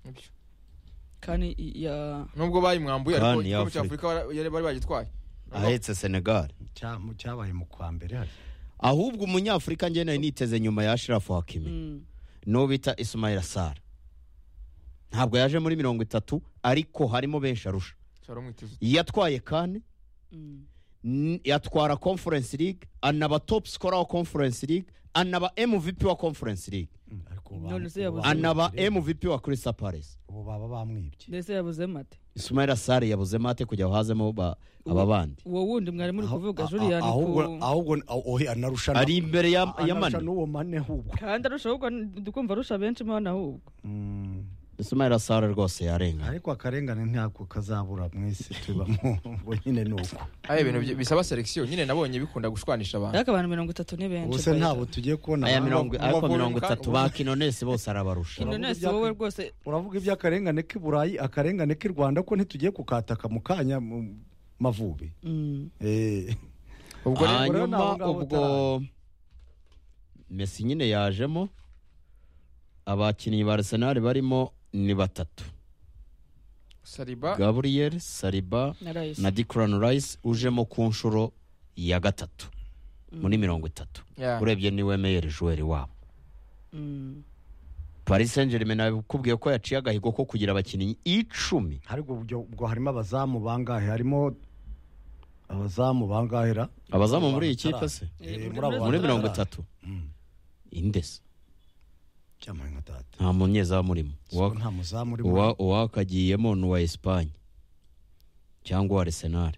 Speaker 3: Nibyo.
Speaker 1: kandi i- ya
Speaker 3: nubwo bayimwambuye ariko
Speaker 2: Kandi
Speaker 3: igikombe
Speaker 2: y'Afurika.
Speaker 3: cya afurika bara- yari- bari bagitwaye
Speaker 2: ahetse senegal
Speaker 4: cya- mu cyabaye mu kwa mbere hari
Speaker 2: ahubwo umunyafurika njye nari niteze nyuma ya shirafu hakimi
Speaker 1: mm,
Speaker 2: n'uwo bita Ismail Sara ntabwo yaje muri mirongo itatu ariko harimo benshi arusha
Speaker 3: Shara umwitizo.
Speaker 2: yatwaye kane
Speaker 1: mm,
Speaker 2: n- yatwara conference league anaba top scorer wa conference league anaba mvp wa conference league
Speaker 4: Mm, ariko
Speaker 1: None se yabuze-
Speaker 2: anaba mvp wa crystal palace
Speaker 4: ubu baba bamwibye
Speaker 1: mbese yabuzemo ate
Speaker 2: Ismail Sara yabuze mate kujya hazemo ba- aba bandi
Speaker 1: uwo wundi mwari muri
Speaker 4: Aho-
Speaker 1: kuvuga
Speaker 4: a- a-
Speaker 1: julian
Speaker 4: ahubwo
Speaker 1: ku
Speaker 4: ahubwo aho- ohe, anarusha na-
Speaker 2: ari imbere ya ya
Speaker 4: anarusha
Speaker 2: mane
Speaker 4: n'uwo mane ahubwo
Speaker 1: kandi arusha ahubwo dukumva arusha benshi mwana ahubwo
Speaker 4: Mm,
Speaker 2: Ismail Sara rwose yarenga
Speaker 4: ariko akarengane ntako kazabura mwese tubamo ubwo nyine ni uko
Speaker 3: ari ibintu byi- bisaba selekisiyo nyine nabonye bikunda gushwanisha abantu
Speaker 1: ariko abantu mirongo itatu ni benshi
Speaker 4: ubuse ntabwo tugiye kubona
Speaker 2: aya
Speaker 4: abantu-
Speaker 2: mirongo ariko
Speaker 3: Umuvunyi
Speaker 2: mirongo
Speaker 3: kandi-
Speaker 2: itatu ba kinonesi bose arabarusha
Speaker 4: Kino-
Speaker 1: inonesi
Speaker 4: Uravuga
Speaker 1: wowe
Speaker 4: ibya-
Speaker 1: rwose
Speaker 4: uravuga iby'akarengane k'i burayi akarengane k'i rwanda ko ntitugiye gukataka mu kanya mu mavubi
Speaker 1: Mm,
Speaker 4: Eh,
Speaker 3: ubwo rero-
Speaker 4: rero ni
Speaker 2: hanyuma
Speaker 4: aho ngaho
Speaker 2: ubwo mesi nyine yajemo abakinnyi ba arsenal barimo ni batatu
Speaker 3: sariba
Speaker 2: gabriel sariba
Speaker 1: na rice
Speaker 2: na declan rice ujemo ku nshuro ya gatatu muri mirongo itatu
Speaker 3: Yeah.
Speaker 2: urebye niwe meyeri juweri wabo
Speaker 1: Mm,
Speaker 2: paris saint germain nakubwiye ko yaciye agahigo ko kugira abakinnyi icumi
Speaker 4: ariko ubwo ubwo harimo abazamu bangahe harimo abazamu bangahera
Speaker 2: abazamu muri iyi kipe se
Speaker 1: Eh,
Speaker 2: muri mirongo itatu
Speaker 4: Mm.
Speaker 2: indese
Speaker 4: cyamaye nka data
Speaker 2: nta munyezamu urimo
Speaker 4: So,
Speaker 2: Uwa-
Speaker 4: nta muzamu urimo
Speaker 2: uwa uwakagiyemo ni uwa esipanye cyangwa uwa arsenal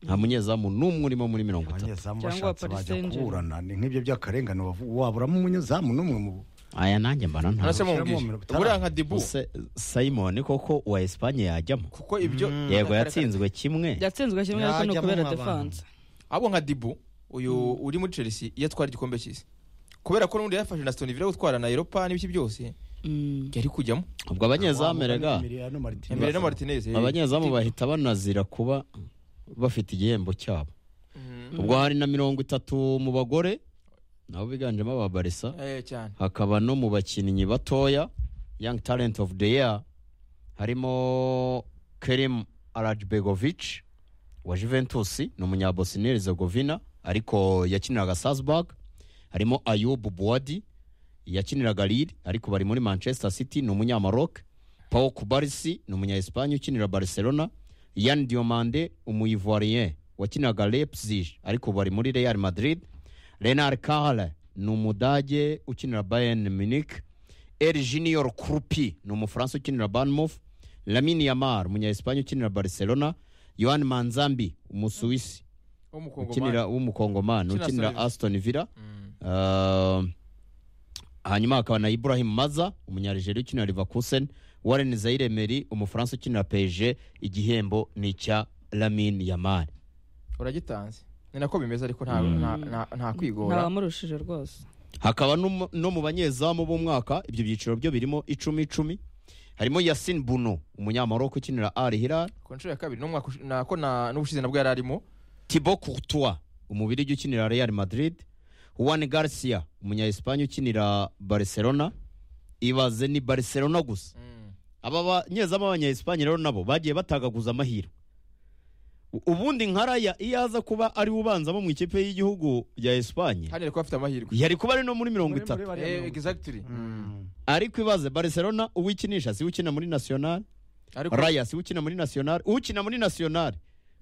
Speaker 2: nta munyezamu n'umwe urimo muri mirongo itatu
Speaker 4: abanyezamu
Speaker 1: Cyangwa
Speaker 4: bashatse
Speaker 1: Paris
Speaker 4: bajya
Speaker 1: Saint-Germain.
Speaker 4: kuburana ni nk'ibyo by'akarengane wavu- waburamo umunyezamu n'umwe mu
Speaker 2: aya nanjye mbana nta
Speaker 3: Arase mumubwire.
Speaker 4: Shyiramo mirongo itanu.
Speaker 3: Buriya nka Dibu
Speaker 2: Ese simon koko uwa esipanye yajyamo
Speaker 3: kuko ibyo
Speaker 2: yego
Speaker 3: Kare-
Speaker 2: yatsinzwe kimwe
Speaker 1: yatsinzwe kimwe ariko ni
Speaker 4: Yajyamo
Speaker 1: ukubera
Speaker 4: abantu.
Speaker 1: defanse
Speaker 3: abo nka Dibu uyu uri muri Chelsea iyo atwara igikombe cy'isi kubera ko n'undi yafashe na Aston Villa gutwara na Europa n'ibiki byose
Speaker 1: Mm,
Speaker 3: yari kujyamo
Speaker 2: ubwo abanyezamu rega
Speaker 4: Emiliano Martinez.
Speaker 3: Emile na Martinez eh.
Speaker 2: abanyezamu bahita banazira kuba bafite igihembo cyabo
Speaker 3: Mm.
Speaker 2: ubwo hari na mirongo itatu mu bagore nabo biganjemo aba barisa
Speaker 3: Eh, cyane
Speaker 2: hakaba no mu bakinnyi batoya young talent of the year harimo kerim arajbegovic wa juventus ni umunyabosnia herzegovina ariko yakiniraga salzburg harimo ayub buwadi yakiniraga lille ariko bari muri manchester city ni umunyamaroc pao kubarisi ni umunya-espagne ukinira barcelona yan diomande umuivoirien wakiniraga leipzig ariko bari muri real madrid renard kahle ni umudage ukinira bayern munich el junior krupi ni umufaransa ukinira banmof lamine yamar umunya-espagne ukinira barcelona yohan manzambi umusuwisi
Speaker 3: w'umukongomani
Speaker 2: ukinira w'umukongomani
Speaker 3: Ukinira
Speaker 2: ukinira
Speaker 3: Aston
Speaker 2: aston villa
Speaker 3: Mm.
Speaker 2: Uh, hanyuma hakaba na ibrahim maza umunyarigeria ukinira livakusen warren zairemeri umufaransa ukinira pg igihembo ni icya lamin yamari
Speaker 3: uragitanze ni nako bimeze ariko nta nta- nta- nta kwigora
Speaker 1: ntawamurushije rwose
Speaker 2: hakaba no- no mu banyezamu b'umwaka ibyo byiciro byo birimo icumi icumi harimo yasin buno umunyamaroko ukinira ari hilal
Speaker 3: ku nshuro ya kabiri n'umwaka ushi- nako na- n'ubushize nabwo yari arimo
Speaker 2: tibo courtois umubirigi ukinira real madrid juan garcia umunya-espagne ukinira barcelona ibaze ni barcelona gusa aba banyezamu b'abanya-espagne rero nabo bagiye batagaguza amahirwe U- ubundi nka raya iyo aza kuba ari we ubanzamo mu ikipe y'igihugu ya espagne
Speaker 3: hano yari kuba afite amahirwe
Speaker 2: yari kuba ari no muri mirongo
Speaker 4: Muri- muri
Speaker 2: itatu
Speaker 4: bariya
Speaker 3: Eh,
Speaker 4: mirongo-
Speaker 3: exactly
Speaker 4: Mm.
Speaker 2: ariko ibaze barcelona uwikinisha si we ukina muri national
Speaker 3: ariko
Speaker 2: raya si we ukina muri national ukina muri national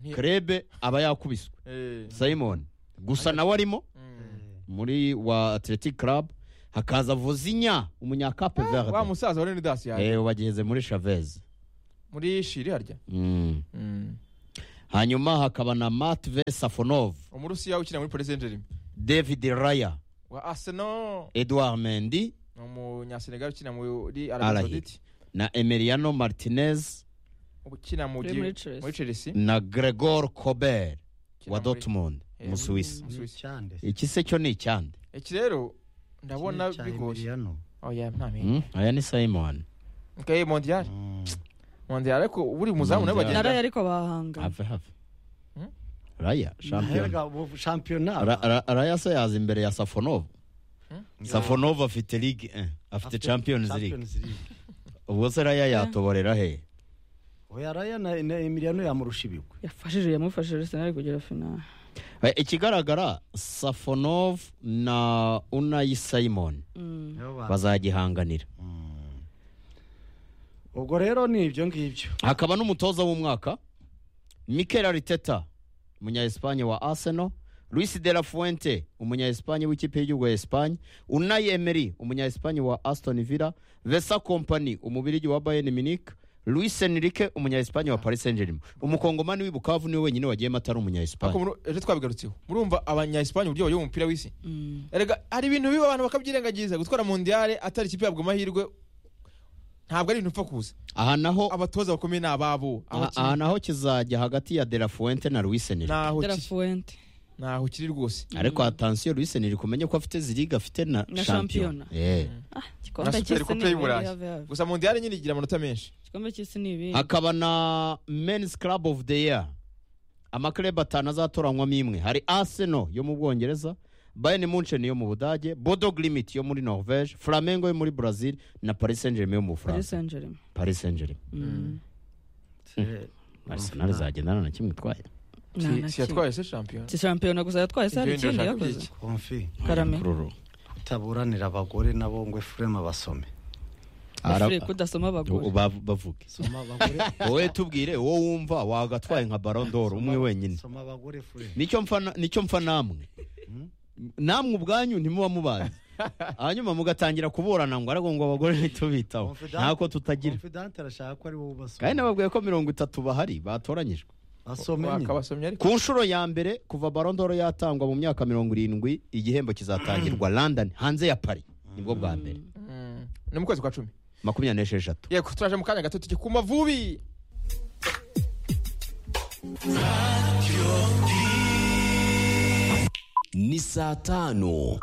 Speaker 3: Nti-
Speaker 2: krebe aba yakubiswe
Speaker 3: Eh.
Speaker 2: simon gusa nawe arimo
Speaker 3: Mm.
Speaker 2: muri wa athletic club hakaza vuzinya umunyakape
Speaker 3: wa
Speaker 2: verde
Speaker 3: musaza wa Leonidas yaje
Speaker 2: eh bageze muri chavez
Speaker 3: muri shiri harya
Speaker 2: Mm.
Speaker 3: Mm.
Speaker 2: hanyuma hakaba na matve safonov
Speaker 3: umurusiya ukina muri Paris Saint-Germain
Speaker 2: david raya
Speaker 3: wa Arsenal
Speaker 2: edouard mendy
Speaker 3: ni umunyasenegal ukina muri
Speaker 2: Al
Speaker 3: Arabie
Speaker 2: Ahly.
Speaker 3: Saoudite
Speaker 2: na emiliano martinez
Speaker 3: ukina mu
Speaker 1: Uri
Speaker 3: gi-
Speaker 1: muri Chelsea.
Speaker 3: muri Chelsea
Speaker 2: na gregor kober wa dortmund
Speaker 3: Eh,
Speaker 2: umusuwisi
Speaker 3: muri Suisse.
Speaker 4: Icyande.
Speaker 2: iki se cyo ni icyande
Speaker 3: iki rero ndabona
Speaker 4: Kimwe cya
Speaker 3: bigoye
Speaker 4: Emiliano.
Speaker 3: oya nta menye
Speaker 2: Mm, aya ni simon
Speaker 3: okay mondial
Speaker 4: Mm.
Speaker 3: mondial ariko buri muzamu
Speaker 2: Mondial.
Speaker 3: nawe bagenda
Speaker 1: naraye ariko bahanga
Speaker 2: have have
Speaker 3: Hmm?
Speaker 2: raya shampiyona
Speaker 4: Naherega ubu shampiyona
Speaker 2: Ra- ra- raya se yaza imbere ya safonov safonov afite ligue 1 afite champions league
Speaker 4: League.
Speaker 2: ubwo se raya yatoborera he
Speaker 4: Oya Raya na na Emiliano yamurusha ibigwi.
Speaker 1: yafashije yamufashije Arsenal kugera finale
Speaker 2: Eh, ikigaragara safonov na unayi simon
Speaker 1: Mm.
Speaker 4: Nibo ba-
Speaker 2: bazagihanganira
Speaker 4: Mm. Ubwo rero ni ibyo ngibyo.
Speaker 2: hakaba n'umutoza w'umwaka mikel ariteta umunya-espanye wa arsenal luis de la fuente umunya-espanye w'ikipe y'igihugu ya espanye unai emery umunya-espanye wa aston villa vesa company umubirigi wa bayern munich luis enrique umunya-espanye wa paris saint germain umukongomani w'i bukavu niwe wenyine wagiyemo atari
Speaker 3: ariko
Speaker 2: umunya-espanye
Speaker 3: muri- ejo twabigarutseho murumva abanyayisipani uburyo bayoboye umupira w'isi
Speaker 1: Mm.
Speaker 3: erega hari ibintu biba abantu bakabyirengagiza gutwara mondiale atari ikipe yabwa amahirwe ntabwo ari ibintu upfa kuza
Speaker 2: aha naho
Speaker 3: abatoza bakomeye ni ababo
Speaker 2: aha aha naho kizajya hagati ya de la fuente na luis enrique
Speaker 3: naho
Speaker 1: De La
Speaker 3: kiri
Speaker 1: Fuente
Speaker 3: naho kiri rwose
Speaker 2: ariko atansiyo luis enrique umenye ko afite ziriga afite na
Speaker 1: Na shampiyona.
Speaker 2: shampiyona Eh.
Speaker 1: ah igikombe
Speaker 3: Na Super
Speaker 1: cy'isi
Speaker 3: Coupe
Speaker 1: ni
Speaker 3: y'Uburayi.
Speaker 1: have, have.
Speaker 3: gusa mondiale nyine igira amanota menshi
Speaker 1: igikombe cy'isi ni ibindi
Speaker 2: hakaba na men's club of the year amaklub atanu azatoranywamo imwe hari arsenal yo mu bwongereza bayern munchen yo mu budage bodo glimit yo muri norvege flamengo yo muri brazil na paris saint germain yo mu
Speaker 1: Paris
Speaker 2: bufaransa
Speaker 1: Saint-Germain
Speaker 2: paris saint germain
Speaker 1: Mm.
Speaker 2: arsenal izagendana na kimwe itwaye
Speaker 1: Nta
Speaker 3: Si-
Speaker 1: na
Speaker 3: si
Speaker 1: kimwe.
Speaker 3: yatwaye se shampiyona
Speaker 1: si shampiyona gusa yatwaye se hari
Speaker 3: Ibyo
Speaker 1: ikindi
Speaker 3: ndashaka
Speaker 1: yakoze
Speaker 3: kugira
Speaker 4: Konfi
Speaker 1: Karame.
Speaker 2: Mvururu.
Speaker 4: kutaburanira abagore nabo ngo Efrema basome.
Speaker 2: Ara-
Speaker 1: Afurika udasoma abagore
Speaker 2: U- bav- bavuge
Speaker 4: Soma abagore.
Speaker 2: wowe tubwire wowe wumva wagatwaye nka barondoro umwe wenyine
Speaker 4: Soma abagore Efrema.
Speaker 2: nicyo mpfa na- nicyo mpfa namwe namwe ubwanyu ntimuba mubazi hanyuma mugatangira kuburana ngo ariko ngo abagore ntitubitaho ntako tutagira
Speaker 4: Confident arashaka ko ari wowe ubasoma.
Speaker 2: kandi nababwiye ko mirongo itatu bahari batoranyijwe
Speaker 4: Basome nyine.
Speaker 3: bakabasomye ariko
Speaker 2: ku nshuro ya mbere kuva barondoro yatangwa mu myaka mirongo irindwi igihembo kizatangirwa london hanze ya paris nibwo bwa mbere
Speaker 3: Mm. ni mu kwezi kwa cumi
Speaker 2: makumyabiri n'esheshatu
Speaker 3: yego turaje mu kanya gato tujye ku mavubi
Speaker 5: ni saa tano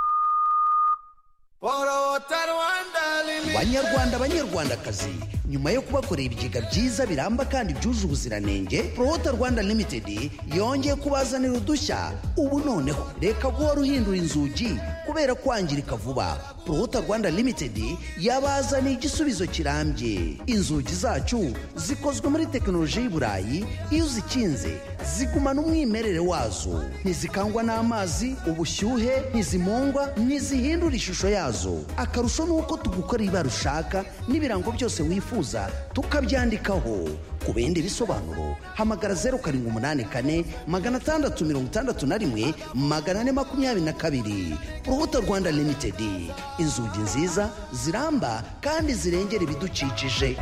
Speaker 6: banyarwanda banyarwandakazi nyuma yo kubakorera ibigega byiza biramba kandi byuje ubuziranenge prohota rwanda limited yongeye kubazanira udushya ubu noneho reka guhora uhindura inzugi kubera kwangirika vuba prohota rwanda limited yabazaniye igisubizo kirambye inzugi zacu zikozwe muri tekinoloji y'iburayi iyo uzikinze zigumana umwimerere wazo ntizikangwa n'amazi ubushyuhe ntizimungwa ntizihindura ishusho yazo akarusho ni uko tugukorera ibara ushaka n'ibirango byose wifuza tukabyandikaho ku bindi bisobanuro hamagara zeru karindwi umunani kane magana atandatu mirongo itandatu na rimwe magana ane makumyabiri na kabiri urubuto rwanda limitedi inzugi nziza ziramba kandi zirengera ibidukikije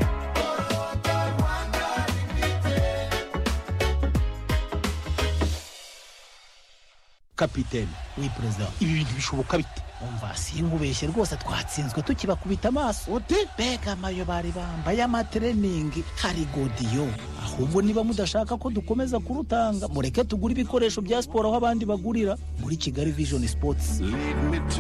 Speaker 7: kapitene we perezida ibi bintu bishoboka bite umva sinkubeshye rwose twatsinzwe tukibakubita amaso ute mbega amayo bari bambaye amatreningi hari godiyo ahubwo niba mudashaka ko dukomeza kurutanga mureke tugure ibikoresho bya siporo aho abandi bagurira muri kigali vision sports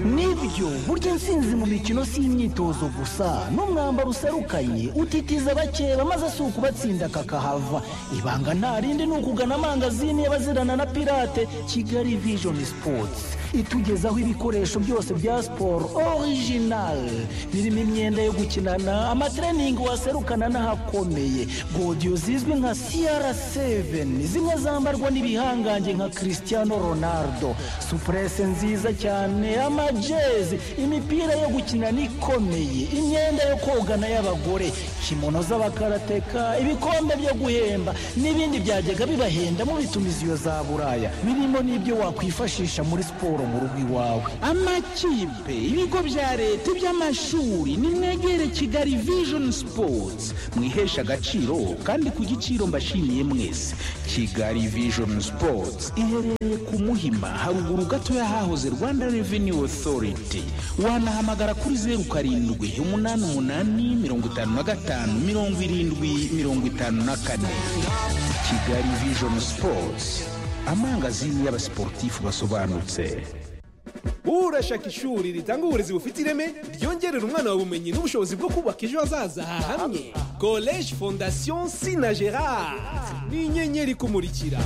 Speaker 7: nibyo burya intsinzi mu mikino si imyitozo gusa n'umwambaro userukanye utitiza abakeba maze si ukubatsinda kakahava ibanga nta rindi ni ukugana amangazini y'abazirana na pirate kigali vision sports itugezaho ibikoresho byose bya siporo orijinali birimo imyenda yo gukinana amatreningi waserukana n'ahakomeye godiyo zizwi nka siyara seveni zimwe zambarwa n'ibihangange nka christiano ronaldo supurese nziza cyane amajezi imipira yo gukinana ikomeye imyenda yo kogana y'abagore kimono z'abakarateka ibikombe byo guhemba n'ibindi byajyaga bibahenda mu bitumiziyo za buraya birimo n'ibyo wakwifashisha muri siporo mu rugo iwawe amakipe ibigo bya leta iby'amashuri nimwegere kigali vision sports mwihesha agaciro kandi ku giciro mbashimiye mwese kigali vision sports iherereye ku muhima haruguru gato y'ahahoze rwanda revenue authority wanahamagara kuri zeru karindwi umunani umunani mirongo itanu na gatanu mirongo irindwi mirongo itanu na kane kigali vision sports amangazini y'abasiporutifu basobanutse
Speaker 8: urashaka ishuri ritanga uburezi bufite ireme ryongerera umwana wawe ubumenyi n'ubushobozi bwo kubaka ejo hazaza hahamye college fondation sina gerard ni inyenyeri kumurikira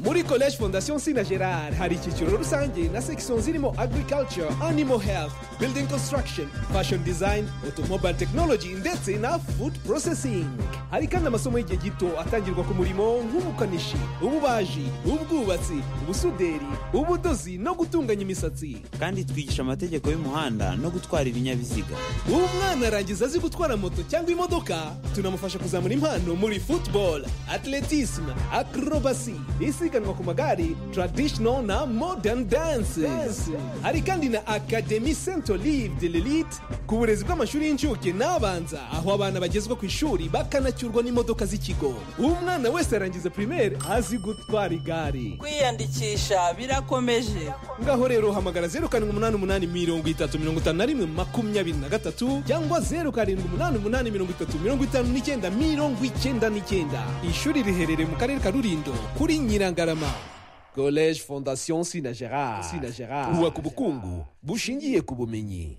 Speaker 8: muri college fondation sina gerard hari icyiciro rusange na section zirimo agriculture animal health building construction fashion design automobile technology ndetse na food processing hari kandi amasomo y'igihe gito atangirwa ku murimo nk'ubukanishi ububaji ubwubatsi ubusuderi ubudozi no gutunganya imisatsi
Speaker 9: kandi twigisha amategeko y'umuhanda no gutwara ibinyabiziga
Speaker 8: umwana arangiza azi gutwara moto cyangwa imodoka tunamufasha kuzamura impano muri football atletisme acrobacy isiganwa ku magare traditional na modern dances hari kandi na academy saint olive de l'elite ku burezi bw'amashuri y'incuke n'abanza aho abana bagezwa ku ishuri bakanacyurwa n'imodoka z'ikigo umwana wese arangiza primaire azi gutwara igare
Speaker 10: kwiyandikisha birakomeje
Speaker 8: ngaho rero hamagara zeru karindwi umunani umunani mirongo itatu mirongo itanu na rimwe makumyabiri na gatatu cyangwa zeru karindwi umunani umunani mirongo itatu mirongo itanu n'icyenda mirongo icyenda n'icyenda ishuri riherereye mu karere ka rulindo kuri nyirangarama college fondation sina gerard sina gerard bubaka ubukungu bushingiye ku bumenyi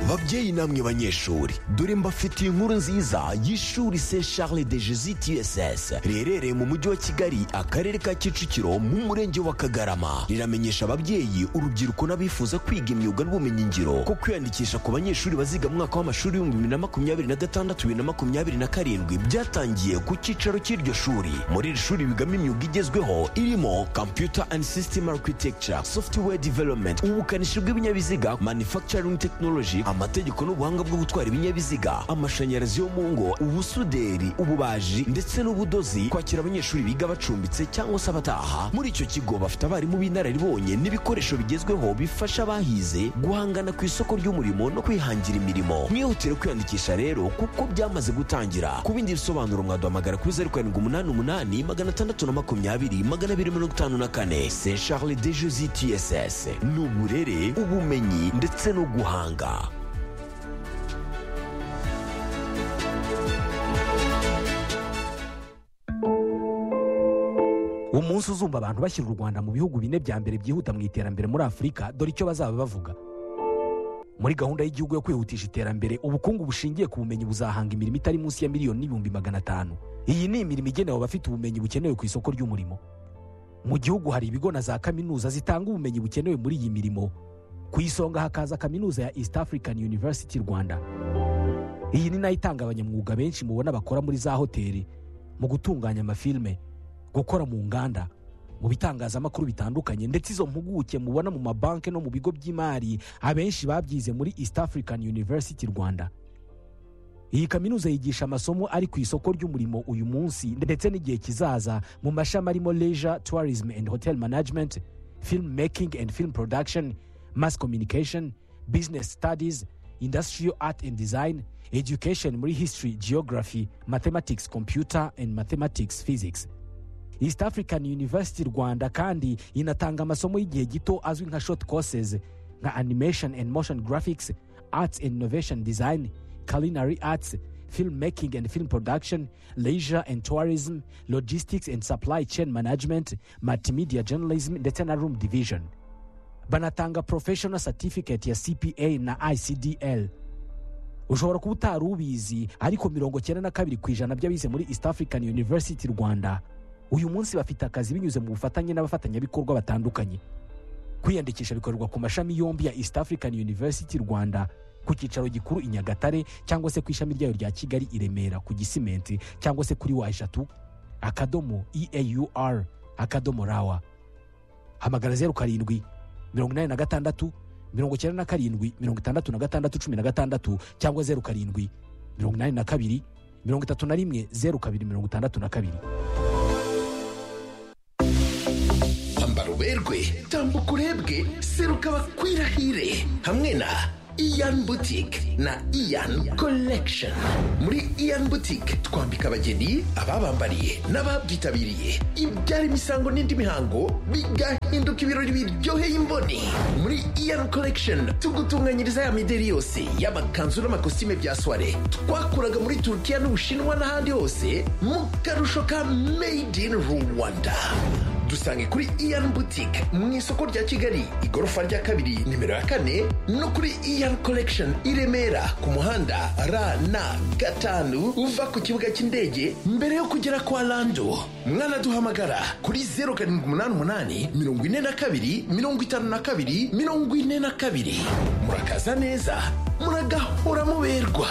Speaker 5: babyeyi namwe banyeshuri dore mbafitiye inkuru nziza y'ishuri se charles de jesus tss riherereye mu mujyi wa kigali akarere ka kicukiro mu murenge wa kagarama riramenyesha ababyeyi urubyiruko n'abifuza kwiga imyuga n'ubumenyingiro ko kwiyandikisha ku banyeshuri baziga mu mwaka w'amashuri w'ibihumbi bibiri na makumyabiri na gatandatu bibiri na makumyabiri na karindwi byatangiye ku cyicaro cy'iryo shuri muri iri shuri bigamo imyuga igezweho irimo computer and system architecture software development ubukanishi bw'ibinyabiziga manufacturing technology amategeko n'ubuhanga bwo gutwara ibinyabiziga amashanyarazi yo mu ngo ubusuderi ububaji ndetse n'ubudozi kwakira abanyeshuri biga bacumbitse cyangwa se abataha muri icyo kigo bafite abarimu b'inararibonye n'ibikoresho bigezweho bifasha abahize guhangana ku isoko ry'umurimo no kwihangira imirimo mwihutire kwiyandikisha rero kuko byamaze gutangira ku bindi bisobanuro mwaduhamagara kuri zeru karindwi umunani umunani magana atandatu na makumyabiri magana abiri mirongo itanu na kane se charles de jesus tss ni uburere ubumenyi ndetse no guhanga
Speaker 11: umunsi uzumva abantu bashyira u rwanda mu bihugu bine bya mbere byihuta mu iterambere muri afurika dore icyo bazaba bavuga muri gahunda y'igihugu yo kwihutisha iterambere ubukungu bushingiye ku bumenyi buzahanga imirimo itari munsi ya miliyoni n'ibihumbi magana atanu iyi ni imirimo igenewe abafite ubumenyi bukenewe ku isoko ry'umurimo mu gihugu hari ibigo na za kaminuza zitanga ubumenyi bukenewe muri iyi mirimo ku isonga hakaza kaminuza ya east african university rwanda iyi ni nayo itanga abanyamwuga benshi mubona bakora muri za hoteli mu gutunganya amafilime gukora mu nganda mu bitangazamakuru bitandukanye ndetse izo mpuguke mubona mu mabanki no mu bigo by'imari abenshi babyize muri east african university rwanda iyi kaminuza yigisha amasomo ari ku isoko ry'umurimo uyu munsi ndetse n'igihe kizaza mu mashami arimo leisure tourism and hotel management film making and film production mass communication business studies industrial art and design education muri history geography mathematics computer and mathematics physics east african university rwanda kandi inatanga amasomo y'igihe gito azwi nka short courses nka animation and motion graphics arts and innovation design culinary arts film making and film production leisure and tourism logistics and supply chain management multimedia journalism ndetse na room division banatanga professional certificate ya cpa na icdl ushobora kuba utari ubizi ariko mirongo cyenda na kabiri ku ijana by'abize muri east african university rwanda uyu munsi bafite akazi binyuze mu bufatanye n'abafatanyabikorwa batandukanye kwiyandikisha bikorerwa ku mashami yombi ya east african university rwanda ku cyicaro gikuru i nyagatare cyangwa se ku ishami ryayo rya kigali i remera ku gisimenti cyangwa se kuri wa eshatu akadomo eaur akadomo rawa hamagara zeru karindwi mirongo inani na gatandatu mirongo icyenda na karindwi mirongo itandatu na gatandatu cumi na gatandatu cyangwa zeru karindwi mirongo inani na kabiri mirongo itatu na rimwe zeru kabiri mirongo itandatu na kabiri
Speaker 12: ambara uberwe tambuka urebwe seruka bakwirahire hamwe na iyan butike na iyan collection muri iyan butike twambika abageni ababambariye n'ababyitabiriye ibyara imisango n'indi mihango bigahinduka ibirori biryoheye imboni muri iyan collection tugutunganyiriza ya mideri yose y'amakanzu n'amakositime bya soire twakuraga muri turukiya n'ubushinwa n'ahandi hose mu karusho ka made in rwanda dusange kuri iyan boutique mu isoko rya kigali igorofa rya kabiri nimero ya kane no kuri iyan collection i remera ku muhanda rn gatanu uva ku kibuga cy'indege mbere yo kugera kwa lando mwanaduhamagara kuri 0788 42 52 42 murakaza neza muragahora muberwa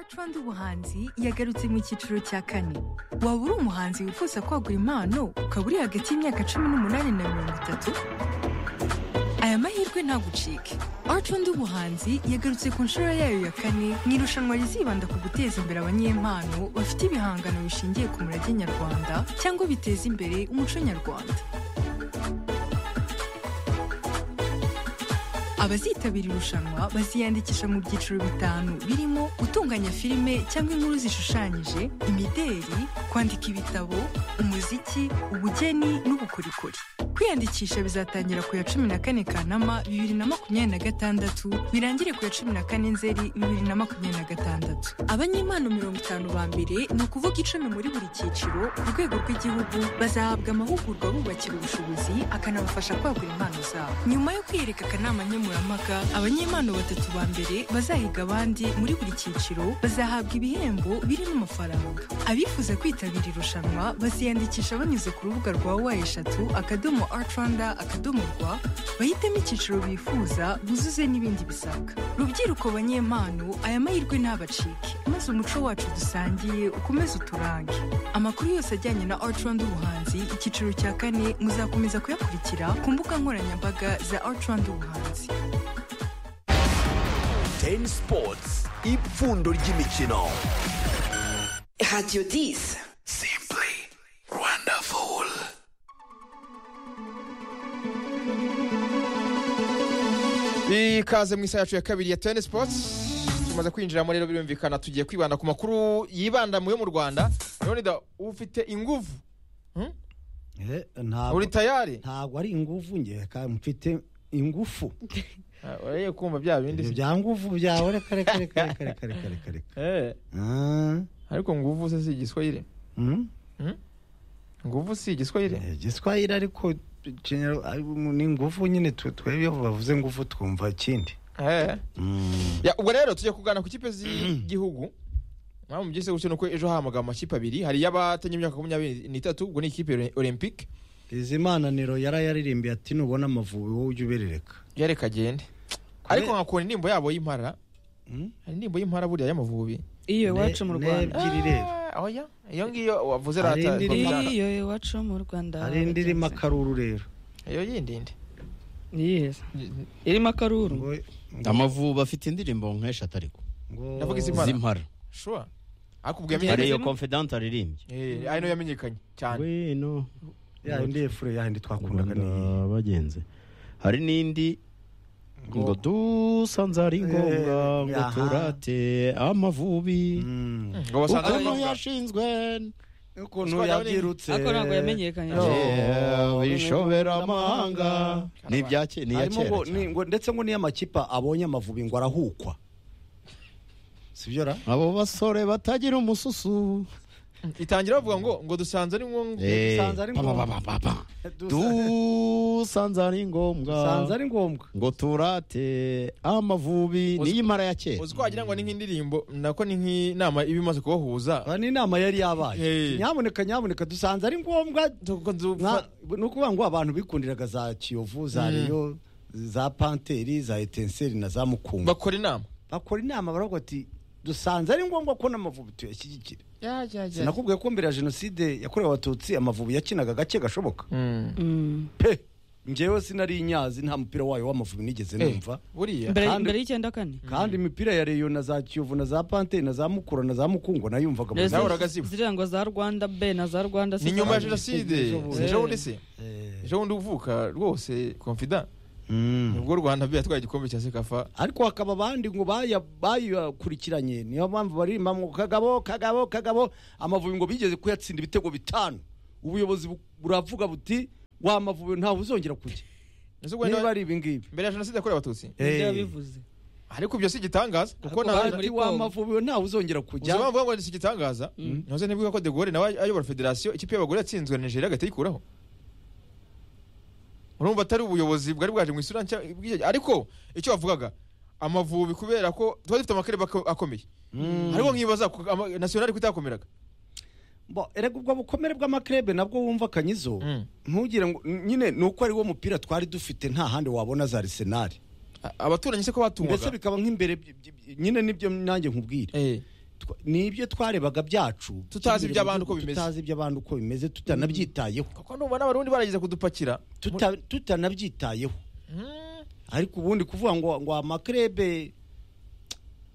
Speaker 13: Rwanda ubuhanzi yagarutse mu cyiciro cya kane waba uri umuhanzi wifuza kwagura impano ukaba uri hagati y'imyaka cumi n'umunani na mirongo itatu aya mahirwe ntagucike Rwanda ubuhanzi yagarutse ku nshuro yayo ya kane mu irushanwa rizibanda ku guteza imbere abanyempano bafite ibihangano bishingiye ku murage nyarwanda cyangwa biteza imbere umuco nyarwanda abazitabira irushanwa baziyandikisha mu byiciro bitanu birimo gutunganya filime cyangwa inkuru zishushanyije imideri kwandika ibitabo umuziki ubugeni n'ubukorikori kwiyandikisha bizatangira ku ya cumi na kane kanama bibiri na makumyabiri na gatandatu birangire ku ya cumi na kane nzeri bibiri na makumyabiri na gatandatu abanyempano mirongo itanu ba mbere ni ukuvuga icumi muri buri cyiciro ku rwego rw'igihugu bazahabwa amahugurwa bubakira ubushobozi akanabafasha kwagura impano zabo nyuma yo kwiyereka akanama nkemurampaka abanyempano batatu ba mbere bazahiga abandi muri buri cyiciro bazahabwa ibihembo birimo amafaranga abifuza kwitabira irushanwa baziyandikisha banyuze ku rubuga rwa wa eshatu akadomo artranda akadomo rwa bahitemo icyiciro bifuza buzuze n'ibindi bisabwa rubyiruko banyempano aya mahirwe ntabacike maze umuco wacu dusangiye ukomeze uturange amakuru yose ajyanye na artranda ubuhanzi icyiciro cya kane muzakomeza kuyakurikira ku mbuga nkoranyambaga za artranda ubuhanzi
Speaker 5: teni sipotsi ipfundo ry'imikino
Speaker 14: radiyo disi
Speaker 5: simpuri rwandafuru
Speaker 3: ikaze mu isaha yacu ya kabiri ya teni sipotsi tumaze kwinjiramo rero birumvikana tugiye kwibanda ku makuru yibanda mu yo mu rwanda leonida ufite inguvu Hmm? Uri tayari
Speaker 4: ntabwo ari ingufu nge kandi mfite ingufu
Speaker 3: Ah, Uraye kumva bya bindi
Speaker 4: ibyo bya nguvu byawe reka reka reka reka reka reka reka reka
Speaker 3: Eh, ariko nguvu se si igiswahili
Speaker 4: Mm?
Speaker 3: nguvu si igiswahili
Speaker 4: igiswahili ariko general- ari- ni ingufu nyine twe- twebwe iyo bavuze ingufu twumva ikindi
Speaker 3: Eh. Ya, ubwo rero tujya kuganira ku kipe z'igihugu mpamvu mubyise gutyo nuko ejo hamagara amakipe abiri hari y'abatanye imyaka makumyabiri n'itatu ubwo ni ikipe olympique
Speaker 4: izimananiro yarayarimbiye ati nubona amavubi wowe ujye uberereka
Speaker 3: yareka agende ariko nkakunda indirimbo yabo y'impara hari indirimbo y'impara buriya y'amavubi
Speaker 1: iyo iwacu mu rwanda
Speaker 4: ebyiri rero
Speaker 3: oya iyo ngiyo wavuze
Speaker 4: Hari
Speaker 3: rata
Speaker 4: indirimbo-
Speaker 3: Rwanda.
Speaker 1: iyo iwacu mu rwanda
Speaker 4: hari indi irimo akaruru rero
Speaker 3: iyo yindi ndi
Speaker 1: yiheza irimo akaruru
Speaker 2: amavubi afite indirimbo nk'eshatu ariko
Speaker 3: Ndavuga iz'impara.
Speaker 2: z'impara
Speaker 3: sure ariko ubwo
Speaker 2: hari iyo
Speaker 3: yamenyekanye
Speaker 2: confident aririmbye
Speaker 3: Eh, ari nayo yamenyekanye cyane
Speaker 2: wino
Speaker 4: ya yindi efure ya yindi twakundaga ni
Speaker 2: bagenze hari n'indi ngo dusanze ari ngombwa
Speaker 4: Eh,
Speaker 2: ngo
Speaker 4: aha.
Speaker 2: turate amavubi
Speaker 3: ngo basanze ari
Speaker 2: ukuntu
Speaker 3: ngombwa.
Speaker 2: yashinzwe
Speaker 4: ukuntu
Speaker 2: yabyirutse
Speaker 1: ariko ntabwo yamenyekanye
Speaker 2: bishobera amahanga ni ibya ke- ni iya
Speaker 4: harimo
Speaker 2: kera
Speaker 4: ngo ni- ngo- ndetse ngo niyo amakipe abonye amavubi ngo arahukwa sibyo ra
Speaker 2: abo basore batagira umususu
Speaker 3: itangira bavuga ngo ngo dusanze ari ngombwa
Speaker 2: Eh,
Speaker 3: dusanze ari
Speaker 2: pa, pa,
Speaker 3: ngombwa
Speaker 2: pa, pa, pa, pa. dusanze usanze ari ngombwa
Speaker 4: Usanze ari ngombwa
Speaker 2: ngo turate amavubi
Speaker 3: Uzi-
Speaker 2: n'iyi mara ya kera
Speaker 3: uzi ko wagira ngo ni nk'indirimbo nako ni nk'inama iba imaze kubahuza
Speaker 4: ni inama yari yabaye nyaboneka nyaboneka dusanze ari ngombwa Nka- ni ukuvuga ngo abantu bikundiraga za kiyovu
Speaker 3: Mm.
Speaker 4: za reyo za panteri za etenseri na za mukungu
Speaker 3: bakora inama
Speaker 4: bakora inama baravuga ati dusanze ari ngombwa ko n'amavubi tuyashyigikira sinakubwiye ko mbere ya jenoside yakorewe abatutsi amavubi yakinaga gake gashoboka pe njyewe sinari inyazi nta mupira wayo w'amavubi nigeze numva
Speaker 3: buriya
Speaker 1: mbere
Speaker 4: Kandi-
Speaker 1: mbere y'icyenda kane
Speaker 4: kandi imipira ya reyo na za kiyovu na za panteri na za mukura na za mukungu nayumvaga buri munsi.
Speaker 1: ziriya ngo za rwanda b na za rwanda C
Speaker 3: ni nyuma ya
Speaker 1: za-
Speaker 3: jenoside
Speaker 1: Eh.
Speaker 3: ejo bundi se ejo bundi uvuka rwose confida ubwo u rwanda bi yatwaye igikombe cya sekafa
Speaker 4: ariko hakaba abandi ngo baya- bayakurikiranye niyo mpamvu baririmba ngo kagabo kagabo kagabo amavubi ngo bigeze kuyatsinda ibitego bitanu ubuyobozi bu- buravuga buti wa mavubi ntawe uzongera kujya niba ari ibingibi
Speaker 3: mbere ya jenoside yakorewe abatutsi
Speaker 4: Eh.
Speaker 1: yabivuze
Speaker 3: ariko ibyo si igitangaza kuko
Speaker 4: Ariko bari muri wa mavubi we ntawe uzongera kujya
Speaker 3: uzi mpamvu ngo ni si igitangaza ntuze ntibivuga ko de Gaulle nawe ayobora federasiyo ikipe y'abagore yatsinzwe na nigeria agahita ayikuraho urumva atari ubuyobozi bwari bwaje mu isura nshya bw'icyo- ariko icyo bavugaga amavubi kubera ko tuba dufite amakareba ako- akomeye ariko nkibaza ko ama- nasiyonari kutakomeraga
Speaker 4: Bo, erega ubwo bukomere bw'amakrebe nabwo wumva kanyizo ntugire ngo nyine ni uko ari wo mupira twari dufite nta handi wabona za arsenal
Speaker 3: abaturanyi se ko batungwaga?
Speaker 4: mbese bikaba nk'imbere by- by- nyine nibyo nanjye nkubwire Twa- ni ibyo twarebaga byacu
Speaker 3: Tutazi iby'abandi uko bimeze.
Speaker 4: tutazi iby'abandi uko bimeze tutanabyitayeho
Speaker 3: kuko numva n'abarundi barageze kudupakira
Speaker 4: Tuta- tutanabyitayeho ariko ubundi kuvuga ngo ngo amakrebe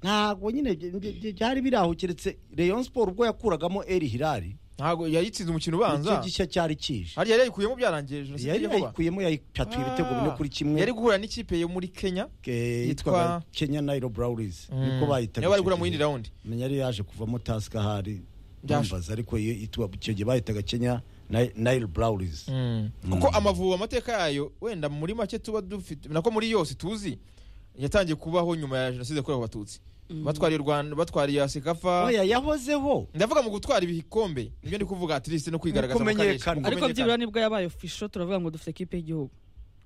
Speaker 4: ntabwo nyine bye- bye- bye- byari biraho keretse Rayon Sport ubwo yakuragamo Eri Hilali
Speaker 3: ntabwo yayitsinze umukino ubanza
Speaker 4: nicyo gishya cyari kije
Speaker 3: hariya yari yayikuyemo byarangiye jenoside
Speaker 4: yari
Speaker 3: iri kuba.
Speaker 4: yayikuyemo yayicatuye ibitego bine kuri kimwe
Speaker 3: yari guhura n'ikipe yo muri kenya
Speaker 4: eh, yitwaga
Speaker 3: yitwa-
Speaker 4: Kenya Nairo Brawlers
Speaker 3: Mm.
Speaker 4: niko bayitaga
Speaker 3: Niyo bari guhura mu yindi round
Speaker 4: menya yari yaje kuvamo Tusker hari
Speaker 3: Byaje.
Speaker 4: bambaza ariko iyo yitwa icyo gihe bayitaga Kenya Nai- Nairo Brawlers
Speaker 3: kuko amavubi amateka yayo wenda muri make tuba dufite nako muri yose tuzi yatangiye kubaho nyuma ya jenoside yakorewe abatutsi batwariye u rwanda batwariye ya sekafa
Speaker 4: Oya, yahozeho
Speaker 3: ndavuga mu gutwara ibikombe nibyo ndi kuvuga atirisi no kwigaragaza mu karere. Mu
Speaker 1: ariko
Speaker 3: kumenyekana.
Speaker 1: byibura nibwo yabaye ofisho turavuga ngo dufite ekipe y'igihugu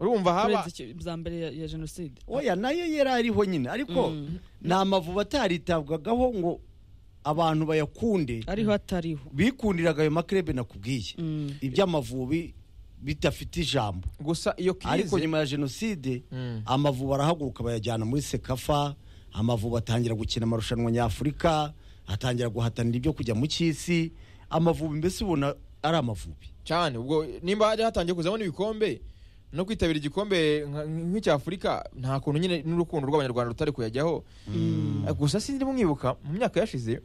Speaker 3: urumva haba-
Speaker 1: bwa mbere ya- ya jenoside
Speaker 4: oya nayo yari ariho nyine ariko ni amavubi ataritabwagaho ngo abantu bayakunde
Speaker 1: ariho atariho
Speaker 4: bikundiraga ayo makrebe nakubwiye iby'amavubi bidafite ijambo
Speaker 3: gusa iyo kize
Speaker 4: ariko nyuma ya jenoside amavubi arahaguruka bayajyana muri sekafa amavubi atangira gukina amarushanwa nyafurika atangira guhatanira ibyo kujya mu cy'isi amavubi mbese ubona ari amavubi
Speaker 3: cyane ubwo nimba hari hatangiye kuzamo n'ibikombe no kwitabira igikombe nka- nk'icya afurika nta kuntu nyine n'urukundo rw'abanyarwanda rutari kuyajyaho gusa sinzi mwibuka mu myaka yashize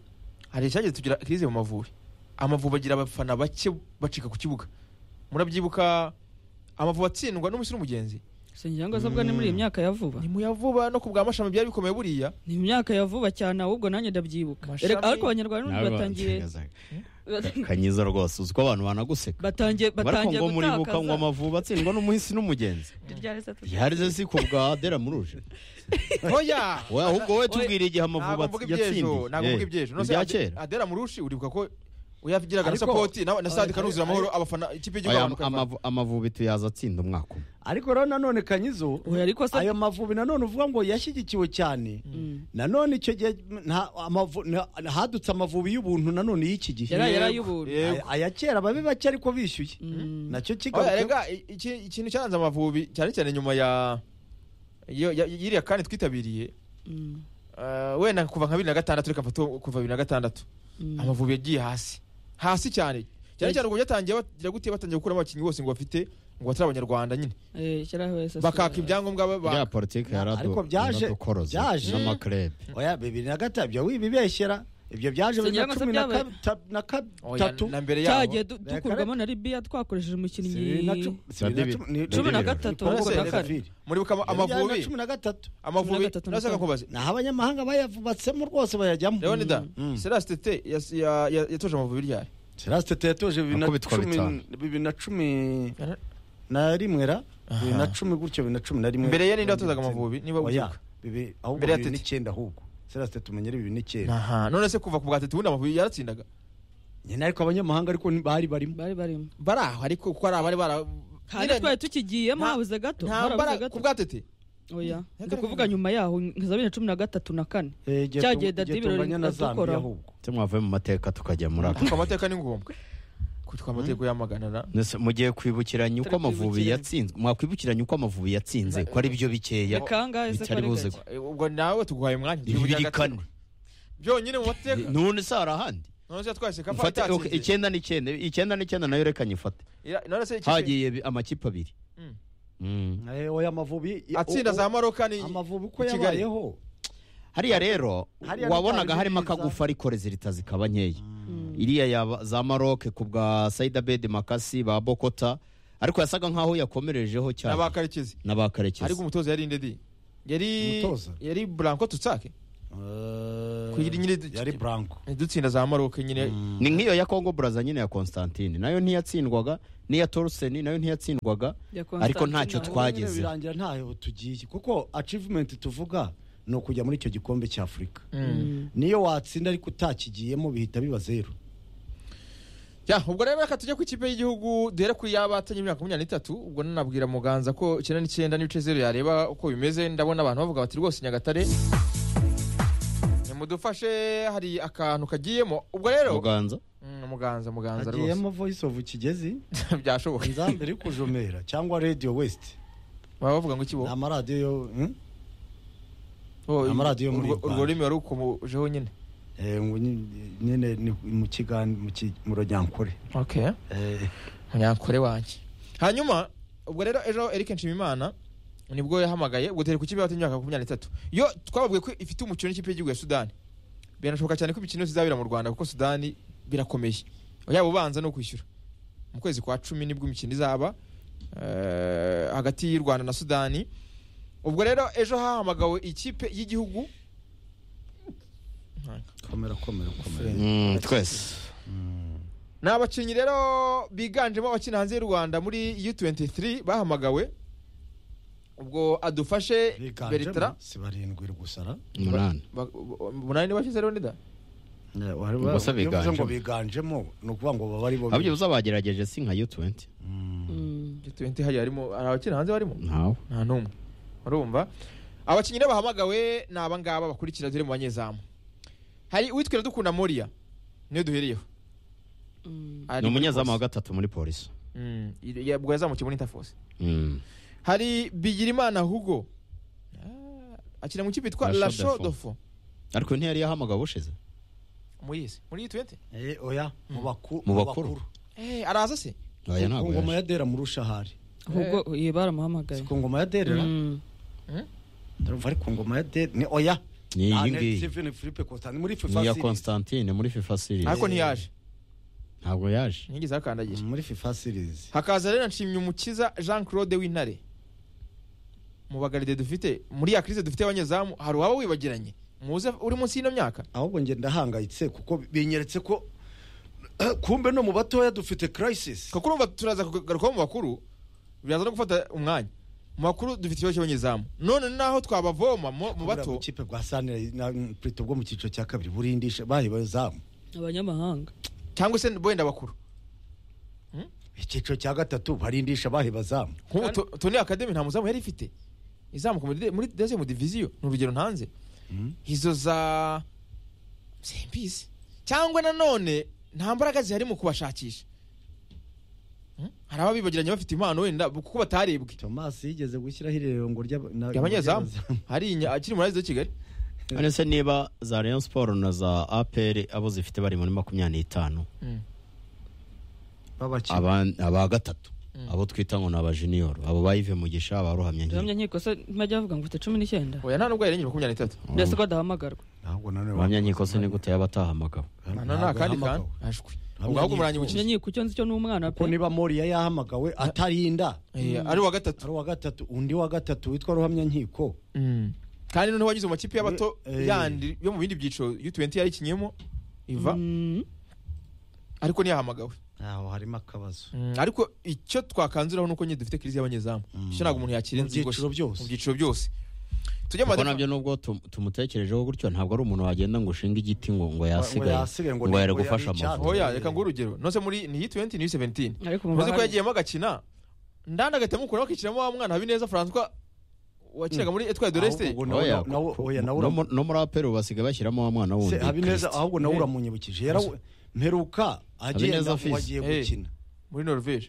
Speaker 3: hari icyagiye tugira kirize mu mavubi amavubi agira abafana bake bacika ku kibuga murabyibuka amavubi atsindwa n'umusore w'umugenzi
Speaker 1: singira ngo azabwa ni muri iyi myaka ya vuba
Speaker 3: ni mu ya vuba no ku bwa mashami byari bikomeye buriya
Speaker 1: ni imyaka ya vuba cyane ahubwo nanjye ndabyibuka
Speaker 3: Mashami-
Speaker 1: Erega ariko abanyarwanda n'ubundi batangiye
Speaker 2: kanyiza rwose uzi ko abantu banaguseka
Speaker 1: batangiye
Speaker 2: bariko
Speaker 1: batangiye
Speaker 2: ngo muribuka ngo
Speaker 1: gutakaza
Speaker 2: amavubi atsindwa n'umuhisi n'umugenzi yarize si ku bwa dera muruje
Speaker 3: oya
Speaker 2: Oya, ahubwo wowe tubwire igihe Amavubi
Speaker 3: Ntabwo mvuga
Speaker 2: yatsindiye.
Speaker 3: iby'ejo, ntabwo mvuga
Speaker 2: Eh,
Speaker 3: iby'ejo
Speaker 2: ibya kera.
Speaker 3: adera murushi uribuka ko uyavugiraga na
Speaker 4: Ariko-
Speaker 3: sapoti na na stade kanuzura amahoro abafana ikipe y'igihugu
Speaker 2: Aya-
Speaker 3: abantu
Speaker 2: amavu- amavubi tuyaza atsinda umwaka umwe
Speaker 4: ariko rero nanone kanyizo ayo mavubi nanone uvuga ngo yashyigikiwe cyane nanone icyo gihe nta- amavu- na- hadutse amavubi y'ubuntu nanone y'iki gihe
Speaker 1: Yari- yari ay'ubuntu.
Speaker 4: Aya- aya kera babe bake ariko bishyuye nacyo
Speaker 3: Oya,
Speaker 4: kigaruka
Speaker 3: rega i- iki- ikintu cyaranze amavubi cyane cyane nyuma ya yo- ya- y'iriya kandi twitabiriye eh, wenda kuva nka bibiri na gatandatu reka mfate uwo- kuva bibiri na gatandatu amavubi yagiye hasi hasi cyane cyane cyane ubwo byatangiye bagira gute batangiye gukuramo abakinnyi bose ngo bafite ngo batari abanyarwanda nyine
Speaker 1: Eh, shyiraho SSR.
Speaker 3: bakaka ibyangombwa ba-
Speaker 2: bya
Speaker 3: baka
Speaker 2: politiki
Speaker 4: ariko byaje byaje
Speaker 2: n'amakrebe
Speaker 4: oya bibiri na gatatu bya wibibeshyera ibyo byaje bibiri
Speaker 1: Singira
Speaker 4: na
Speaker 1: ngo se
Speaker 4: cumi na
Speaker 1: byabaye.
Speaker 4: kab- na gatatu
Speaker 1: cyagiye du- dukurwamo na libiya twakoresheje
Speaker 4: Sibiri na
Speaker 1: umukinnyi
Speaker 4: cu- sibiri na cumi- ni-
Speaker 1: cumi na gatatu
Speaker 4: Kongo
Speaker 1: ahubwo na
Speaker 4: na
Speaker 1: kane
Speaker 4: Zafiri.
Speaker 3: muribuka ama-
Speaker 4: Yari
Speaker 3: amavubi-
Speaker 4: na cumi na gatatu
Speaker 3: amavubi nashaka kubaza
Speaker 4: naho abanyamahanga bayavubatsemo rwose bayajyamo
Speaker 3: leonida serasi tete yas- ya- ya- yatoje amavubi ryari
Speaker 4: serasi tete yatoje bibiri na
Speaker 3: Nakubitwa
Speaker 4: cumi
Speaker 3: bitanu.
Speaker 4: bibiri na cumi na rimwe ra bibiri na cumi gutyo bibiri na cumi na rimwe
Speaker 3: Mbere ye ninde watozaga Amavubi, niba
Speaker 4: Oya,
Speaker 3: ubyibuka?
Speaker 4: bibi- ahubwo
Speaker 3: Mbere ya
Speaker 4: bibiri
Speaker 3: Tete.
Speaker 4: n'icyenda ahubwo serasi tete umenyere bibiri n'icyenda
Speaker 3: aha none se kuva ku bwa tete ubundi amavubi yaratsindaga
Speaker 4: nyine ariko abanyamahanga ariko ntibari barimo
Speaker 1: bari barimo
Speaker 3: bari aho ariko kuko hari abari bara
Speaker 1: hano twari tukigiyemo habuze gato harabuze gato
Speaker 3: ku bwatete
Speaker 1: oya ndi kuvuga nyuma yaho nka bibiri na cumi na gatatu na kane
Speaker 3: igihe
Speaker 1: cya
Speaker 3: tu-
Speaker 1: gihe dada
Speaker 3: igihe tunganya
Speaker 1: ibirori
Speaker 3: na Zambia
Speaker 1: dukora
Speaker 3: ahubwo.
Speaker 2: ndetse mwavuye mu mateka tukajya muri ako
Speaker 3: kuko amateka ni ngombwa kutwa amateka uyamaganana
Speaker 2: Nese mugiye kwibukiranya uko amavubi yatsinzwe mwakwibukiranya uko amavubi yatsinze ko ari byo bikeya bitari buze
Speaker 3: buzego ubwo nawe tuguhaye umwanya
Speaker 2: bibiri kane
Speaker 3: byonyine mu mateka
Speaker 2: none se hari ahandi
Speaker 3: none se twahise kafa
Speaker 2: mfate ok, icyenda n'icyenda icyenda n'icyenda nayo reka nyifate
Speaker 3: none se ikipe-
Speaker 2: hagiye bi- amakipe abiri Mm.
Speaker 4: oya amavubi
Speaker 3: atsinda za maroka ni
Speaker 4: amavubi uko
Speaker 3: i Kigali.
Speaker 4: yabayeho
Speaker 2: hariya rero
Speaker 4: Hariya
Speaker 2: wabonaga
Speaker 4: ntitwabizi
Speaker 2: harimo
Speaker 4: neza.
Speaker 2: akagufa ariko rezilita zikaba nkeya iriya yaba za maroke ku bwa saida bedi makasi ba bokota ariko yasaga nkaho yakomerejeho cyane
Speaker 3: N'aba Karekezi.
Speaker 2: n'aba Karekezi.
Speaker 3: ariko umutoza yari ndedi yari
Speaker 2: Umutoza?
Speaker 3: yari branko tutsake kugira nyine yari
Speaker 4: branko
Speaker 3: dutsinda za maroke nyine
Speaker 2: ni nk'iyo ya congo braza nyine ya constantine nayo ntiyatsindwaga n'iya toruseni nayo ntiyatsindwaga ariko ntacyo twagezeho
Speaker 4: birangira ntaho tugiye kuko achievement tuvuga ni ukujya muri icyo gikombe cya afurika
Speaker 3: Mm.
Speaker 4: niyo watsinda ariko utakigiyemo bihita biba zeru
Speaker 3: Ya, ubwo rero reka tujye ku ikipe y'igihugu duhere ku y'abatanye imyaka makumyabiri n'itatu ubwo nanabwira muganza ko icyenda n'icyenda n'ibice zeru yareba uko bimeze ndabona abantu bavuga bati rwose nyagatare nimudufashe hari akantu kagiyemo ubwo rero
Speaker 2: muganza
Speaker 3: Mm, muganza muganza rwose
Speaker 4: agiyemo voice of kigezi
Speaker 3: byashoboka
Speaker 4: inzamba iri kujomera cyangwa radio west
Speaker 3: baba bavuga ngo ikibo
Speaker 4: amaradiyo yo hmm?
Speaker 3: Oh,
Speaker 4: amaradiyo yo muri
Speaker 3: urwo- urwo rurimi wari ukomojeho nyine
Speaker 4: Eh, ngo nyi- nyine ni mu kigani mu ki- mu rujyankore
Speaker 3: okay munyankore wanjye hanyuma ubwo rero ejo eric nshimimana nibwo yahamagaye ubwo turi ku kipe y'imyaka makumyabiri n'itatu yo twababwiye ko ifite umukino n'ikipe y'igihugu ya sudani biranashoboka cyane ko imikino yose izabera mu rwanda kuko sudani birakomeye yaba ubanza no kwishyura mu kwezi kwa cumi nibwo imikino izaba eh, hagati y'u rwanda na sudani ubwo rero ejo hahamagawe ikipe y'igihugu
Speaker 4: komera komera komera
Speaker 2: Mm, twese
Speaker 3: ni abakinnyi rero biganjemo abakina hanze y'u rwanda muri u23 bahamagawe ubwo adufashe beritra
Speaker 4: biganjemo si barindwi gusara
Speaker 2: umunani
Speaker 3: ba- ba- umunani ni bashyize rero nida
Speaker 2: Ubwo se biganjemo.
Speaker 4: ngo biganjemo ni ukuvuga ngo baba ari bo
Speaker 2: abyo uzabagerageje si nka u20
Speaker 3: u20 hariya harimo hari abakina hanze barimo
Speaker 2: ntawe
Speaker 3: nta n'umwe urumva abakinnyi rero bahamagawe ni aba ngaba bakurikira dore mu banyezamu hari uwitwa iradukunda moriya niyo duheriyeho Ari
Speaker 2: ni
Speaker 3: muri
Speaker 2: umunyezamu wa
Speaker 3: Force.
Speaker 2: gatatu muri polisi
Speaker 3: Mm, ya- ubwo yazamukiye muri interforce
Speaker 2: Mm.
Speaker 3: hari bigirimana hugo Ah, akina mu kipe yitwa
Speaker 2: La
Speaker 3: lasho
Speaker 2: Chaux de
Speaker 3: dofo
Speaker 2: Fonds. ariko ntiyari yahamagawe ubushize
Speaker 3: muyizi muri u20
Speaker 4: Eh, oya mu baku-
Speaker 2: Mu
Speaker 4: mu
Speaker 2: bakuru.
Speaker 4: bakuru
Speaker 3: Eh, araza se
Speaker 2: Oya, ntabwo
Speaker 4: ku ngoma
Speaker 2: yaje.
Speaker 4: ya dera murusha hari
Speaker 1: ahubwo iyi baramuhamagaye
Speaker 4: ku ngoma ya derera
Speaker 3: Mm.
Speaker 4: ndumva ari ku ngoma ya dera ni oya
Speaker 2: Ni iyi
Speaker 4: Ah,
Speaker 2: ngiyi.
Speaker 4: Steven Philippe Constant muri FIFA
Speaker 2: ni iya
Speaker 4: series
Speaker 2: constantine muri fifa series
Speaker 3: ariko ntiyaje
Speaker 2: ntabwo yaje
Speaker 3: ntiyigeze ahakandagira
Speaker 4: muri FIFA series
Speaker 3: hakaza rero nshimye umukiza jean claude w'intare mu bagaride dufite muri ya crise dufite abanyezamu hari uwaba wibagiranye muze uri munsi y'ino myaka
Speaker 4: ahubwo nge ndahangayitse kuko binyeretse ko kumbe no mu batoya dufite crisis
Speaker 3: kuko urumva turaza kugarukaho mu bakuru biraza no gufata umwanya mu bakuru dufite ikibazo cy'abanyezamu none naho twabavoma mu mu
Speaker 4: Kubura
Speaker 3: bato
Speaker 4: bukipe bwa sanire na prito bwo mu cyiciro cya kabiri burindisha bahe bazamu
Speaker 1: abanyamahanga
Speaker 3: cyangwa se wenda bakuru
Speaker 4: icyiciro cya gatatu barindisha bahe bazamu
Speaker 3: nk'ubu To- toni akademi nta muzamu yari ifite izamuka muri de- muri dezemu diviziyo ni urugero ntanze izo za simbizi cyangwa nanone nta mbaraga zihari mu kubashakisha Hmm? hari ababibagiranye bafite impano wenda bu- kuko batarebwe
Speaker 4: thomas yigeze gushyiraho irerero ry'aba- na-
Speaker 3: abanyezamu hari inya- akiri muri arizo kigali
Speaker 2: ese niba za rayon sport na za apr abo zifite bari muri makumyabiri n'itanu
Speaker 4: babakina
Speaker 2: aba aba gatatu abo twita ngo ni abajiniyoro abo bayive mugisha abaruhamye nkiri
Speaker 1: jamya nkiko se ntibajya bavuga ngo ufite cumi n'icyenda
Speaker 3: oya nta nubwo yarengeje makumyabiri n'itatu
Speaker 1: mbese ko adahamagarwa
Speaker 4: ahubwo nanone
Speaker 2: abahamya nkiko se ni gute yabatahamagawe
Speaker 3: Ana nta kandi kandi ashwi ubwo ahubwo umurangi
Speaker 1: jamya
Speaker 3: w'ikipe
Speaker 1: nkiko icyo nzi cyo ni umwana
Speaker 4: ko
Speaker 1: pe
Speaker 4: niba moriya yahamagawe atarinda
Speaker 3: Eh, ari uwa gatatu
Speaker 4: ari uwa gatatu undi wa gatatu witwa ruhamya nkiko
Speaker 3: kandi noneho wagize mu makipe y'abato
Speaker 4: Eh.
Speaker 3: yandi yo mu bindi byiciro u20 yari ikinyemo iva ariko ntiyahamagawe
Speaker 4: aho harimo akabazo
Speaker 3: ariko icyo twakanzuraho ni uko nyine dufite kirizi y'abanyezamu icyo ntabwo umuntu yakira
Speaker 4: Mu byiciro byose.
Speaker 3: mu byiciro byose tujye mu
Speaker 2: kuko
Speaker 3: madefa
Speaker 2: nabyo nubwo tum- tumutekerejeho gutyo ntabwo ari umuntu wagenda ngo ushinge igiti ngo ngo yasigaye
Speaker 4: yasige ngo
Speaker 2: ngo
Speaker 4: ni-
Speaker 2: yari
Speaker 4: ngo
Speaker 2: gufasha
Speaker 4: yari icyatsi.
Speaker 2: amavubi
Speaker 3: oya reka nguhe urugero nose muri ni u20 ni u17
Speaker 1: ariko
Speaker 3: umaze ko
Speaker 1: mu
Speaker 3: yagiyemo agakina ndanda agahita amukuraho akishyiramo wa mwana habineza francois wakinaga muri etwaye doreste
Speaker 2: Oya, ku- no mu- no muri apero basigaye bashyiramo wa mwana wundi
Speaker 4: Se, habineza
Speaker 2: Kristi.
Speaker 4: ahubwo nawe uramunyibukije yarawe mperuka agenda
Speaker 2: Habineza Fils.
Speaker 4: wagiye
Speaker 2: Eh,
Speaker 4: gukina
Speaker 3: muri norvege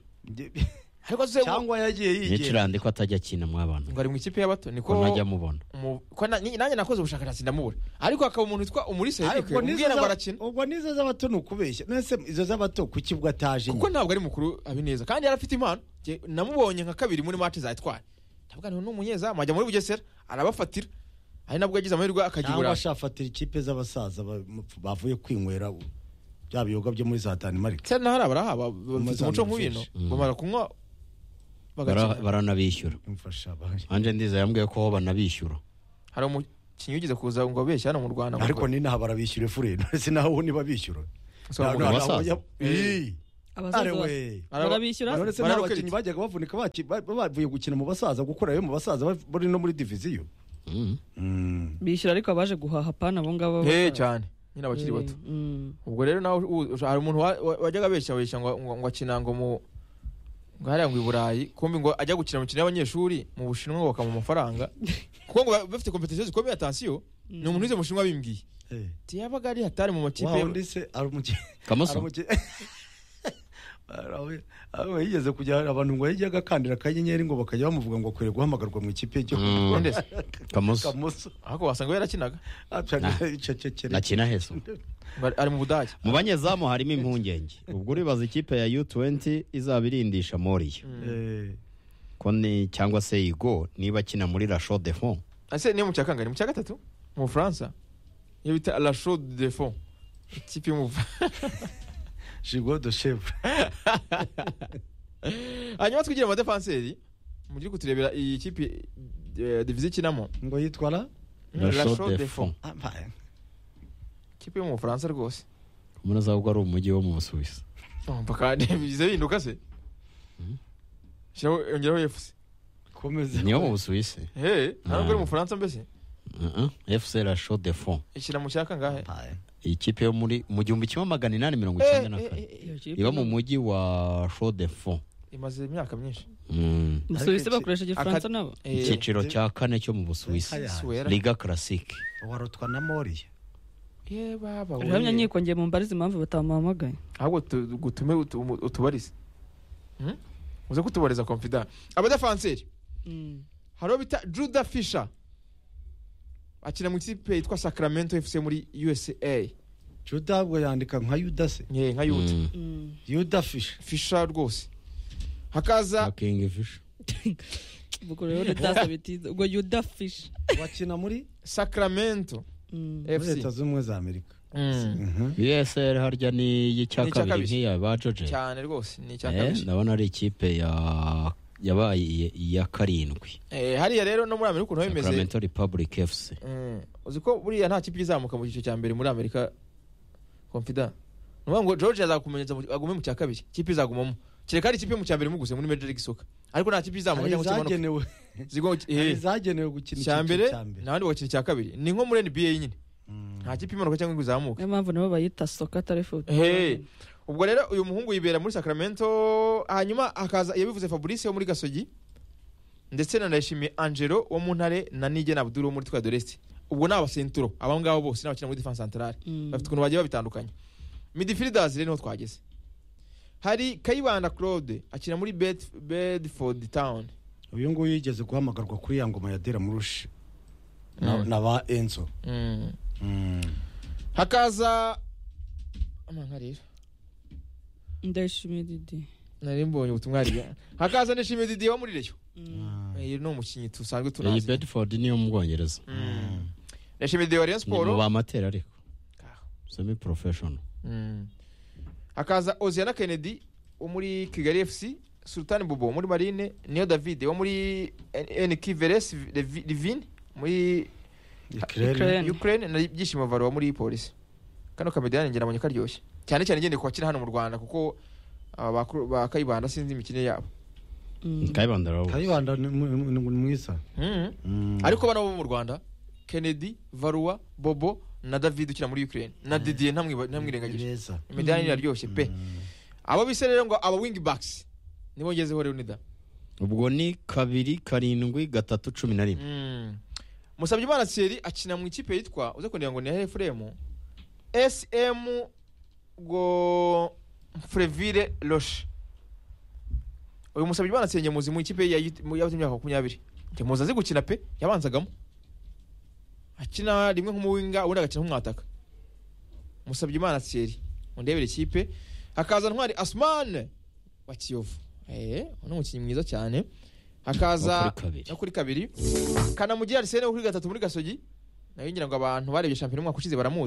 Speaker 4: cyangwa yagiye yigera
Speaker 2: nicurande ko atajya akina mu abantu
Speaker 3: ngo ari mu ikipe y'abato niko
Speaker 2: Ko ntajya amubona.
Speaker 3: mu- ko na- ni- nanjye nakoze ubushakashatsi ndamubura ariko hakaba umuntu witwa umulisa
Speaker 4: Ariko
Speaker 3: erike
Speaker 4: n'izo
Speaker 3: umubwira ngo
Speaker 4: za-
Speaker 3: arakina
Speaker 4: ubwo nizo z'abato ni ukubeshya nese izo z'abato ku kibuga ataje
Speaker 3: kuko ntabwo ari mukuru habineza kandi yari afite impano Jye namubonye nka kabiri muri match zayitwaye ndavuga ngo ni umunyezamu ajya muri bugesera arabafatira ari nabwo yagize amahirwe
Speaker 4: cyangwa
Speaker 3: akagibura
Speaker 4: ashafatira ikipe z'abasaza ba- mu- bavuye kwinywera u- bya biyoga byo muri za danimarike
Speaker 3: cyane n'ahari abaraha ba- ba- bafite
Speaker 4: Amazamini
Speaker 3: umuco nk'ubino
Speaker 4: fish. Mm.
Speaker 3: bamara kunywa
Speaker 2: Bara-
Speaker 3: bagakina
Speaker 2: baranabishyura anje ndiza yambwiye ko ho banabishyura
Speaker 3: hari umukinnyi wigeze kuza ngo abeshye hano mu rwanda mu
Speaker 4: ariko ni naha barabishyura fure ndetse naho ubundi babishyura
Speaker 3: So,
Speaker 4: Nta-
Speaker 3: mu
Speaker 4: nta-
Speaker 3: basaza.
Speaker 4: nta- Ii.
Speaker 1: Abasaza
Speaker 4: Are
Speaker 1: ba-
Speaker 4: we.
Speaker 1: barabishyura?
Speaker 4: Uretse
Speaker 1: Bararoketa.
Speaker 4: n'abakinnyi bajyaga bavunika baki- ba- ba- bavuye gukina mu basaza gukura yo mu basaza ba- bari no muri diviziyo
Speaker 1: bishyura ariko abaje guhaha pana abo ngabo
Speaker 3: Eh, cyane nyine abakiri bato ubwo rero nawe u- u- hari umuntu wa- wa- wajyaga abeshya abeshya ngo ngo- ngo akina ngo mu ngo hariya ngo i burayi kumbi ngo ajya gukina mu mikino y'abanyeshuri mu bushinwa ngo bakamuha amafaranga kuko ngo baba bafite kompetisiyo zikomeye atansiyo ni umuntu wize mu bushinwa bimbwiye tiyabaga ari hatari mu makipe
Speaker 4: Wa wundi se ari umukinnyi
Speaker 3: Kamoso?
Speaker 4: yigeze kujya abantu ngo yajyaga akandira akanyenyeri ngo bakajya bamuvuga ngo akwiriye guhamagarwa mu ikipe ryo
Speaker 2: Mm. Kamoso.
Speaker 3: ahubwo wasanga yarakinaga
Speaker 2: nakina heza
Speaker 3: ari mu budage
Speaker 2: mu banyezamu harimo impungenge ubwo uribaza ikipe ya u20 izaba irindisha moriyo ko ni cyangwa se igo niba akina muri la show de fond
Speaker 3: ese niyo mu cya kangahe ni mu cya gatatu mu bufaransa iyo bita la show de fond ikipe yo mu
Speaker 4: jigo de chef
Speaker 3: hanyuma twigire amadefanseri mujye kuturebera iyi kipe eh, diviziyo ikinamo
Speaker 4: ngo yitwara
Speaker 2: La Chaux de Fonds.
Speaker 3: kipe yo mu bufaransa rwose
Speaker 2: umuntu azabwo ari umujyi wo mu busuwisi
Speaker 3: mpaka bize bihinduka se Shyiraho- yongeraho efusi
Speaker 4: komeza
Speaker 2: niyo mu busuwisi
Speaker 3: hey ntabwo ari mu bufaransa mbese
Speaker 2: Uh-uh. fc la show de fond
Speaker 3: ishyira mu cyaka ngahe
Speaker 2: ikipe yo muri mu gihumbi kimwe magana inani mirongo icyenda na kane iba mu mujyi wa show de fond
Speaker 3: imaze imyaka myinshi
Speaker 2: Mm.
Speaker 1: Busuwisi bakoresha Igifaransa nabo?
Speaker 2: icyiciro cya kane cyo mu busuwisi
Speaker 1: Suwera.
Speaker 2: liga classique
Speaker 4: warotwa na moriya
Speaker 3: ye baba
Speaker 1: uramya nkiko ngiye mumbarize impamvu batamuhamagaye
Speaker 3: ahubwo tu- gutume utu- umu- utubarize Hmm? uze kutubariza confident abadefanseri hari uwo bita juda fisha akina mu ikipe yitwa sacramento fc muri usa
Speaker 4: juda ahubwo yandika nka yuda se
Speaker 3: nka yuda
Speaker 4: yuda fisha
Speaker 3: fisha rwose hakaza
Speaker 2: king fisha
Speaker 1: ubwo rero redasa bitiza ubwo yuda fish
Speaker 4: wakina muri
Speaker 3: sacramento
Speaker 4: muri
Speaker 3: fc
Speaker 4: leta z'ubumwe za amerika
Speaker 2: usl harya ni iy'icya
Speaker 3: Ni icya
Speaker 2: kabiri
Speaker 3: kabiri.
Speaker 2: nk'iya ba joje
Speaker 3: cyane rwose ni icya
Speaker 2: Eh,
Speaker 3: kabiri
Speaker 2: ndabona ari ikipe ya yabaye iya- iya karindwi
Speaker 3: Eh, hariya rero no muri amerika ukuntu biba bimeze
Speaker 2: sacramento republic fc
Speaker 3: Mm. uzi ko buriya nta kipe izamuka mu cyiciro cya mbere muri amerika confida ni ukuvuga ngo george azakumenyeza mu- agume mu cya kabiri kipe izagumamo kereka ari ikipe yo mu cya mbere muguse muri major league soccer ariko nta kipe izamuka
Speaker 4: hari
Speaker 3: cyangwa se imanuka
Speaker 4: izagenewe
Speaker 3: Zigomba- eh.
Speaker 4: hari izagenewe gukina
Speaker 3: cya
Speaker 4: icyiciro
Speaker 3: mbere
Speaker 4: cya mbere
Speaker 3: n'abandi bagakina icya kabiri ni nko muri nba nyine nta kipe imanuka cyangwa ngo izamuke
Speaker 1: niyo mpamvu nabo bayita soka atari futi
Speaker 3: Hey. ubwo rero uyu muhungu yibera muri sacramento hanyuma hakaza yabivuze fabrice wo muri gasogi ndetse na ndayishimiye angelo wo mu ntare na nige na abdul wo muri twa doreste ubwo ni abasenturo abo ngabo bose ni abakina muri defense centrale bafite ukuntu bagiye babitandukanye midfielders rero niho twageze hari kayibanda claude akina muri Bed- bedford town
Speaker 4: uyu nguyu yigeze guhamagarwa kuri ya ngoma ya dera murushi na na ba enzo
Speaker 3: hakaza amanga rero
Speaker 1: ndayishimiye didi
Speaker 3: nari mbonye ubutumwa hariya hakaza ndayishimiye didi wo muri reyo uyu ni umukinnyi dusanzwe
Speaker 2: iyi
Speaker 3: tunazi
Speaker 2: bedford niyo mu bwongereza
Speaker 3: ndayishimiye didi wa rayon
Speaker 2: ni mu
Speaker 3: sport
Speaker 2: bamatera ariko semi professional
Speaker 3: Mm. hakaza oziana kennedy wo muri kigali fc sultan bobo muri marine niyo david wo muri nkiveres livin muri
Speaker 4: Ukraine. Ukraine.
Speaker 3: ukraine na byishimo varo wo muri polisi kano kamediyani njye nabonye karyoshye cyane cyane ngendeye kubakina hano mu rwanda kuko aba bakuru- ba kayibanda sinzi imikino yabo
Speaker 2: kayibanda rero
Speaker 4: kayibanda ni mu- ni mu- ni mwiza
Speaker 3: Mm. ariko bano bo mu rwanda kennedy varua bobo na david ukina muri ukraine na didier ntamwiba- ntamwirengagije imidani iraryoshye pe abo bise rero ngo aba wing backs nibo ngezeho rero nida
Speaker 2: ubwo ni kabiri karindwi gatatu cumi na rimwe
Speaker 3: musabye imana seri akina mu ikipe yitwa uze kugira ngo ni efuremu esemu go frevire roche uyu musabye imana seri ngemuzi mu ikipe ye yayi- mu- y'abato imyaka makumyabiri ngemuzi azi gukina pe yabanzagamo akina rimwe nk'umuwinga ubundi agakina nk'umwataka musabye imana seri undebera ikipe hakaza ntwari asumane wa kiyovu eh ni umukinnyi mwiza cyane
Speaker 2: Wo
Speaker 3: hakaza
Speaker 2: kuri kabiri.
Speaker 3: no kuri kabiri kanamugira arisene wo kuri gatatu muri gasogi nayo ngira ngo abantu barebye shampiyona umwaka ushize baramuzi